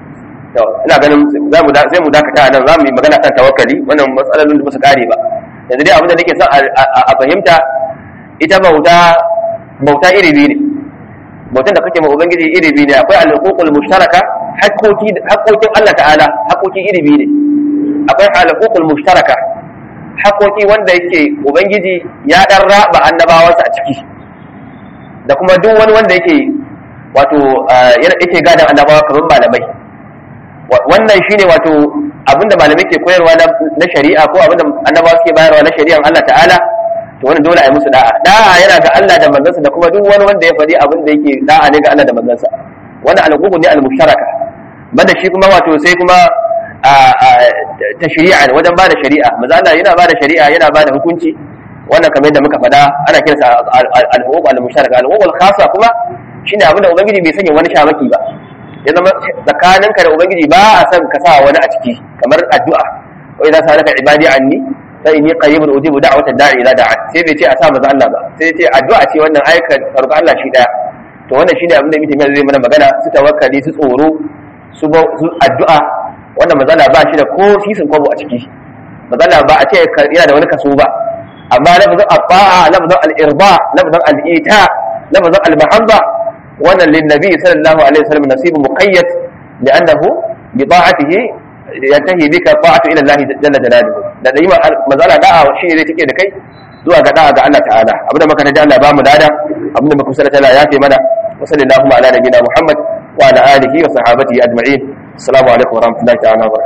ina ganin za mu sai mu dakata nan za mu yi magana kan tawakkali wannan matsalolin da ba su kare ba yanzu dai abin da nake son a fahimta ita bauta bauta iri biyu ne bautan da kake ma ubangiji iri biyu ne akwai al-huququl mushtaraka haƙƙoƙi haƙƙoƙin Allah ta'ala haƙƙoƙi iri biyu ne akwai al-huququl mushtaraka haƙƙoƙi wanda yake ubangiji ya dan raba annabawansa a ciki da kuma duk wani wanda yake wato yake gadan annabawa kamar malamai wannan shine wato abinda malamai ke koyarwa na shari'a ko abinda annabawa suke bayarwa na shari'an Allah ta'ala to wannan dole a yi musu da'a da'a yana ga Allah da manzansa da kuma duk wani wanda ya faɗi abin da yake da'a ne ga Allah da manzansa wannan alqubu ne al-mushtaraka banda shi kuma wato sai kuma ta shari'a wajen bada shari'a manzo Allah yana bada shari'a yana bada hukunci wannan kamar yadda muka faɗa ana kiransa al-huquq al-mushtaraka al-huquq al-khassa kuma shine abin da ubangiji bai sanya wani shamaki ba ya zama tsakaninka da ubangiji ba a san ka sa wani a ciki kamar addu'a wa idza sa'alaka ibadi anni fa inni qaribun ujibu da'watad da'i ila da'a sai bai ce a sa maza Allah ba sai ya ce addu'a ce wannan ayyukan farko Allah shi daya to wannan shine abin da mutum ya zai mana magana su tawakkali su tsoro su addu'a wannan mazala ba shi da ko sisin kwabo a ciki mazala ba a ce yana da wani kaso ba amma lafazin abba'a lafazin al-irba lafazin al-ita lafazin al-mahabba wannan linnabi sallallahu alaihi wasallam nasibu muqayyad li'annahu bi ta'atihi yantahi bika ta'atu ila Allah jalla jalaluhu da dai mazala da'a shi ne take da kai zuwa ga da'a ga Allah ta'ala abinda muka da Allah ba mu dada abinda muka kusa da Allah ya kai mana wa sallallahu ala nabiyina Muhammad wa ala alihi wa sahabatihi ajma'in assalamu alaikum wa rahmatullahi ta'ala wa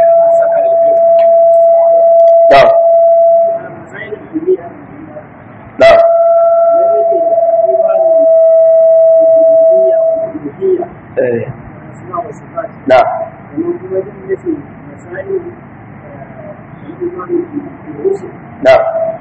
barakatuh na'am نعم نعم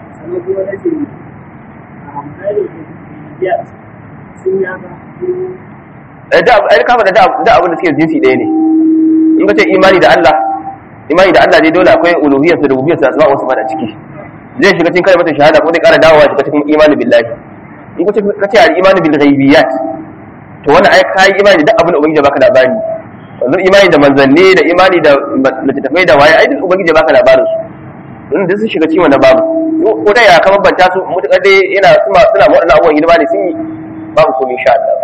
da ai kama da da abin da suke jinsi ɗaya ne in ka ce imani da Allah imani da Allah ne dole akwai uluhiyyar da rububiyyar sa asma wasu a ciki zai shiga cikin kalmar shahada ko dai ƙara dawowa shiga cikin imani billahi in ka ce al-imani bil ghaibiyat to wannan ai kai imani da abin da ubangiji baka labari yanzu imani da manzanni da imani da littattafai da waye ai duk ubangiji baka labarin su in da sun shiga cikin wannan babu ko da ya kama banta su mutukar dai yana suna suna waɗannan abubuwan hidima ne sun yi babu komai insha Allah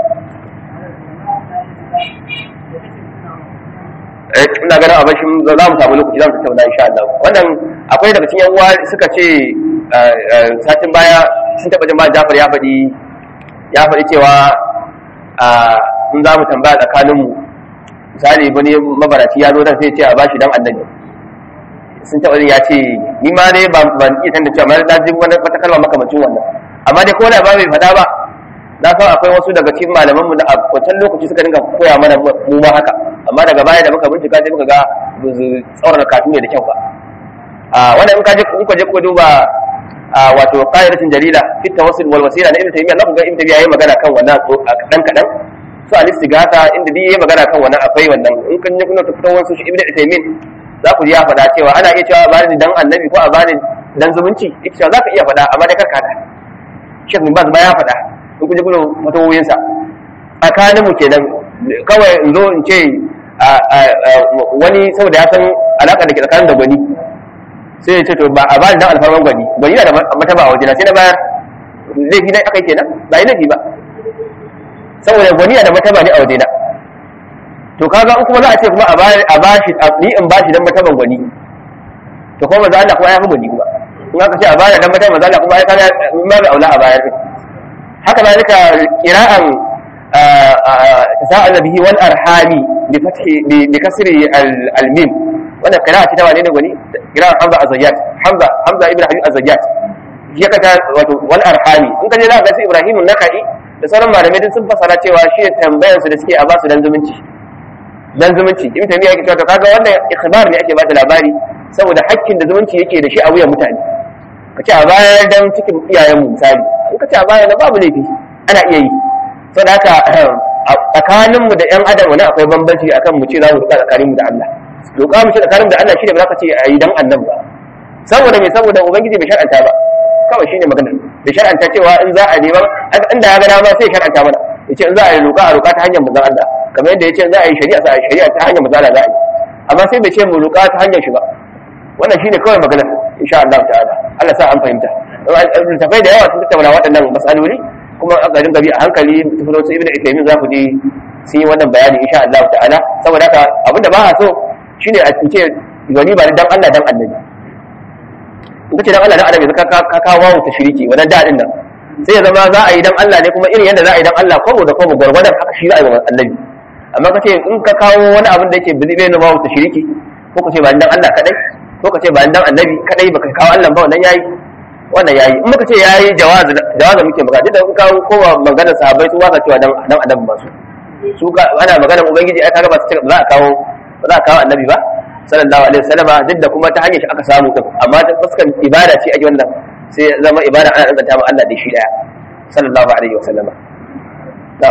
eh ina ganin abin shi za mu samu lokaci za mu tattauna insha Allah wannan akwai daga cikin yan uwa suka ce satin baya sun taɓa jin ba Jafar ya faɗi ya faɗi cewa in za mu tambaya tsakaninmu misali wani mabaraci ya zo dan sai ce a bashi dan annabi sun taɓa ya ce ni ma dai ba ban iya tanda cewa na ji wani wata kalma makamacin wannan amma dai ko da ba bai faɗa ba na san akwai wasu daga cikin malaman mu da a wancan lokaci suka dinga koya mana mu ma haka amma daga baya da muka bincika sai muka ga tsaurar kafin ne da kyau ba a wannan in ka je kuka je ku duba wato qa'idatin jalila fi tawassul wal wasila na ibnu taymiyyah ku ga ibnu taymiyyah yayi magana kan wannan kadan kadan su al-istighatha inda dai yayi magana kan wannan akwai wannan in kan je kuna tafi wasu shi ibnu taymiyyah za ku ji ya faɗa cewa ana iya cewa bani dan annabi ko a bani dan zumunci ita cewa za ka iya faɗa amma dai karka da shek min baz ba ya faɗa in kun je kuna fatawoyin sa tsakanin mu kenan kawai in zo in ce wani saboda ya san alaka da ke tsakanin da gwani sai ya ce to ba a bani dan alfarman gwani gwani na da mataba a wajena sai na bayar laifi na aka yi kenan ba yi laifi ba saboda gwani na da mataba ne a wajena to kaga in kuma za a ce kuma a bashi ni in bashi dan mataban gwani to kuma manzo Allah kuma ya fi gwani kuma in aka ce a bayar dan mataban manzo Allah kuma ai kaga in ma bai aula a bayar haka zalika qira'an tasa'al bihi wal arhami bi fathi bi kasri al mim wannan qira'a ce ta wane ne gwani qira'an Hamza Azayyat Hamza Hamza ibn Habib Azayyat shi ka wato wal arhami in ka je za ka ga Ibrahim an-Nakai da sauran malamai sun fasara cewa shi tambayar su da suke a basu dan zumunci dan zumunci ibn taymiya yake cewa to kaga wannan ikhbar ne ake bada labari saboda hakkin da zumunci yake da shi a wuyan mutane ka ce a bayan dan cikin iyayen mu misali in ka ce a bayan babu laifi ana iya yi saboda haka tsakanin mu da yan adam wani akwai bambanci akan mu ce za mu ruka tsakanin mu da Allah roƙa mu ce tsakanin mu da Allah shine ba za ka ce a yi dan annabi ba saboda me saboda ubangiji bai shar'anta ba kawai shine magana bai shar'anta cewa in za a neman inda ya ga dama sai shar'anta mana yace in za a yi roƙa a roƙa ta hanyar manzon Allah kamar yadda yace za a yi shari'a sai a yi shari'a ta hanyar manzon Allah za a yi amma sai bai ce mu roƙa ta hanyar shi ba wannan shine kawai magana insha Allah ta'ala Allah sa an fahimta tafai da yawa sun tattauna waɗannan masaloli kuma aka dinga bi a hankali tafiro su ibnu Uthaymeen za ku ji sun yi wannan bayani insha Allah ta'ala saboda haka abinda ba a so shine a ce wani ba dan Allah dan annabi in kace dan Allah dan annabi ka ka kawo ta shiriki wannan dadin nan sai ya zama za a yi dan Allah ne kuma irin yadda za a yi dan Allah kwabo da kwabo gwargwadon haka shi za a yi wa annabi amma kace in ka kawo wani abin da yake bizi bai na bawo ta shiriki ko kace ba dan Allah kadai ko kace ba dan annabi kadai baka kawo Allah ba wannan yayi wannan yayi in muka ce yayi jawaz jawaz muke magana da in kawo kowa maganar sahabbai su waka cewa dan dan annabi ba su su ka ana maganar ubangiji ai kaga ba su ba za a kawo ba za a kawo annabi ba sallallahu alaihi wasallam duk da kuma ta hanyar shi aka samu din amma ta fuskan ibada ce ake wannan sai zama ibada ana danganta ma Allah da shi daya sallallahu alaihi wasallam da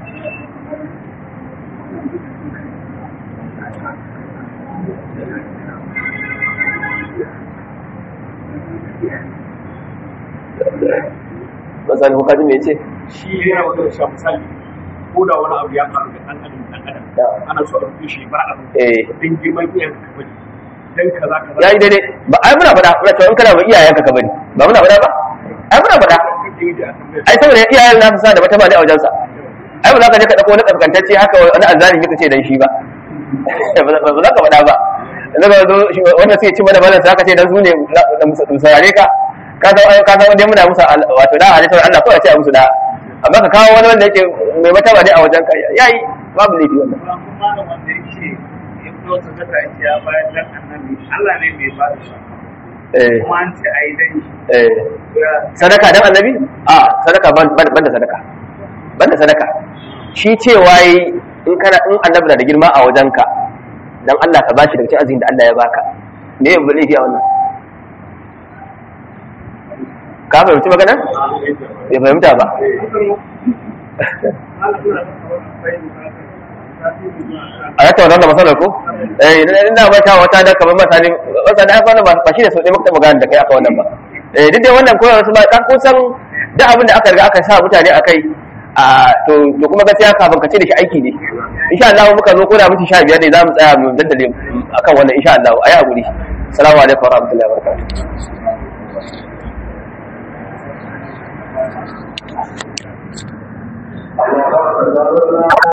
misali ko kaji me yace shi yana wata sha misali ko da wani abu ya faru da ɗan adam ɗan adam ana so a rufe shi bar abu eh dan girman iyayen ka bari dan kaza kaza yayi daidai ba ai muna faɗa muna cewa in kana ba iyayenka ka bari ba muna faɗa ba ai muna faɗa ai saboda iyayen nasu sa da mata ba ne a wajensa ai ba za ka je ka dauko wani kaskantacce haka wani azalimi ka ce dan shi ba ba za ka faɗa ba yanzu ka zo wanda sai ci mana balan sa ka ce dan su ne da musarare ka ka san ka san wanda muna musa wato da halittar Allah kawai ce a musu da amma ka kawo wani wanda yake mai mata ba ne a wajen ka yayi babu laifi wannan kuma da wanda yake ya fito sadaka yake ya bayar dan annabi Allah ne mai ba da shi eh kuma an ce ayi dan shi eh ya sadaka dan annabi a sadaka ban ban da sadaka ban da sadaka shi cewa yi in kana in annabi na da girma a wajenka dan Allah ka bashi daga cikin azumin da Allah ya baka me ya bule a wannan ka fahimci magana bai fahimta ba a yata wannan da masalar ko eh ina ba ta wata da kamar masali wata da wannan ba shi ne sau ɗaya muka taɓa gane da kai aka wannan ba eh duk dai wannan koyarwa su ba kan kusan duk abin da aka riga aka sa mutane a kai a to to kuma gaskiya kafin ka ce da shi aiki ne insha Allah muka zo ko da mutum sha biyar ne za mu tsaya mu daddale akan wannan insha Allah ayi hakuri assalamu alaikum wa rahmatullahi wa barakatuh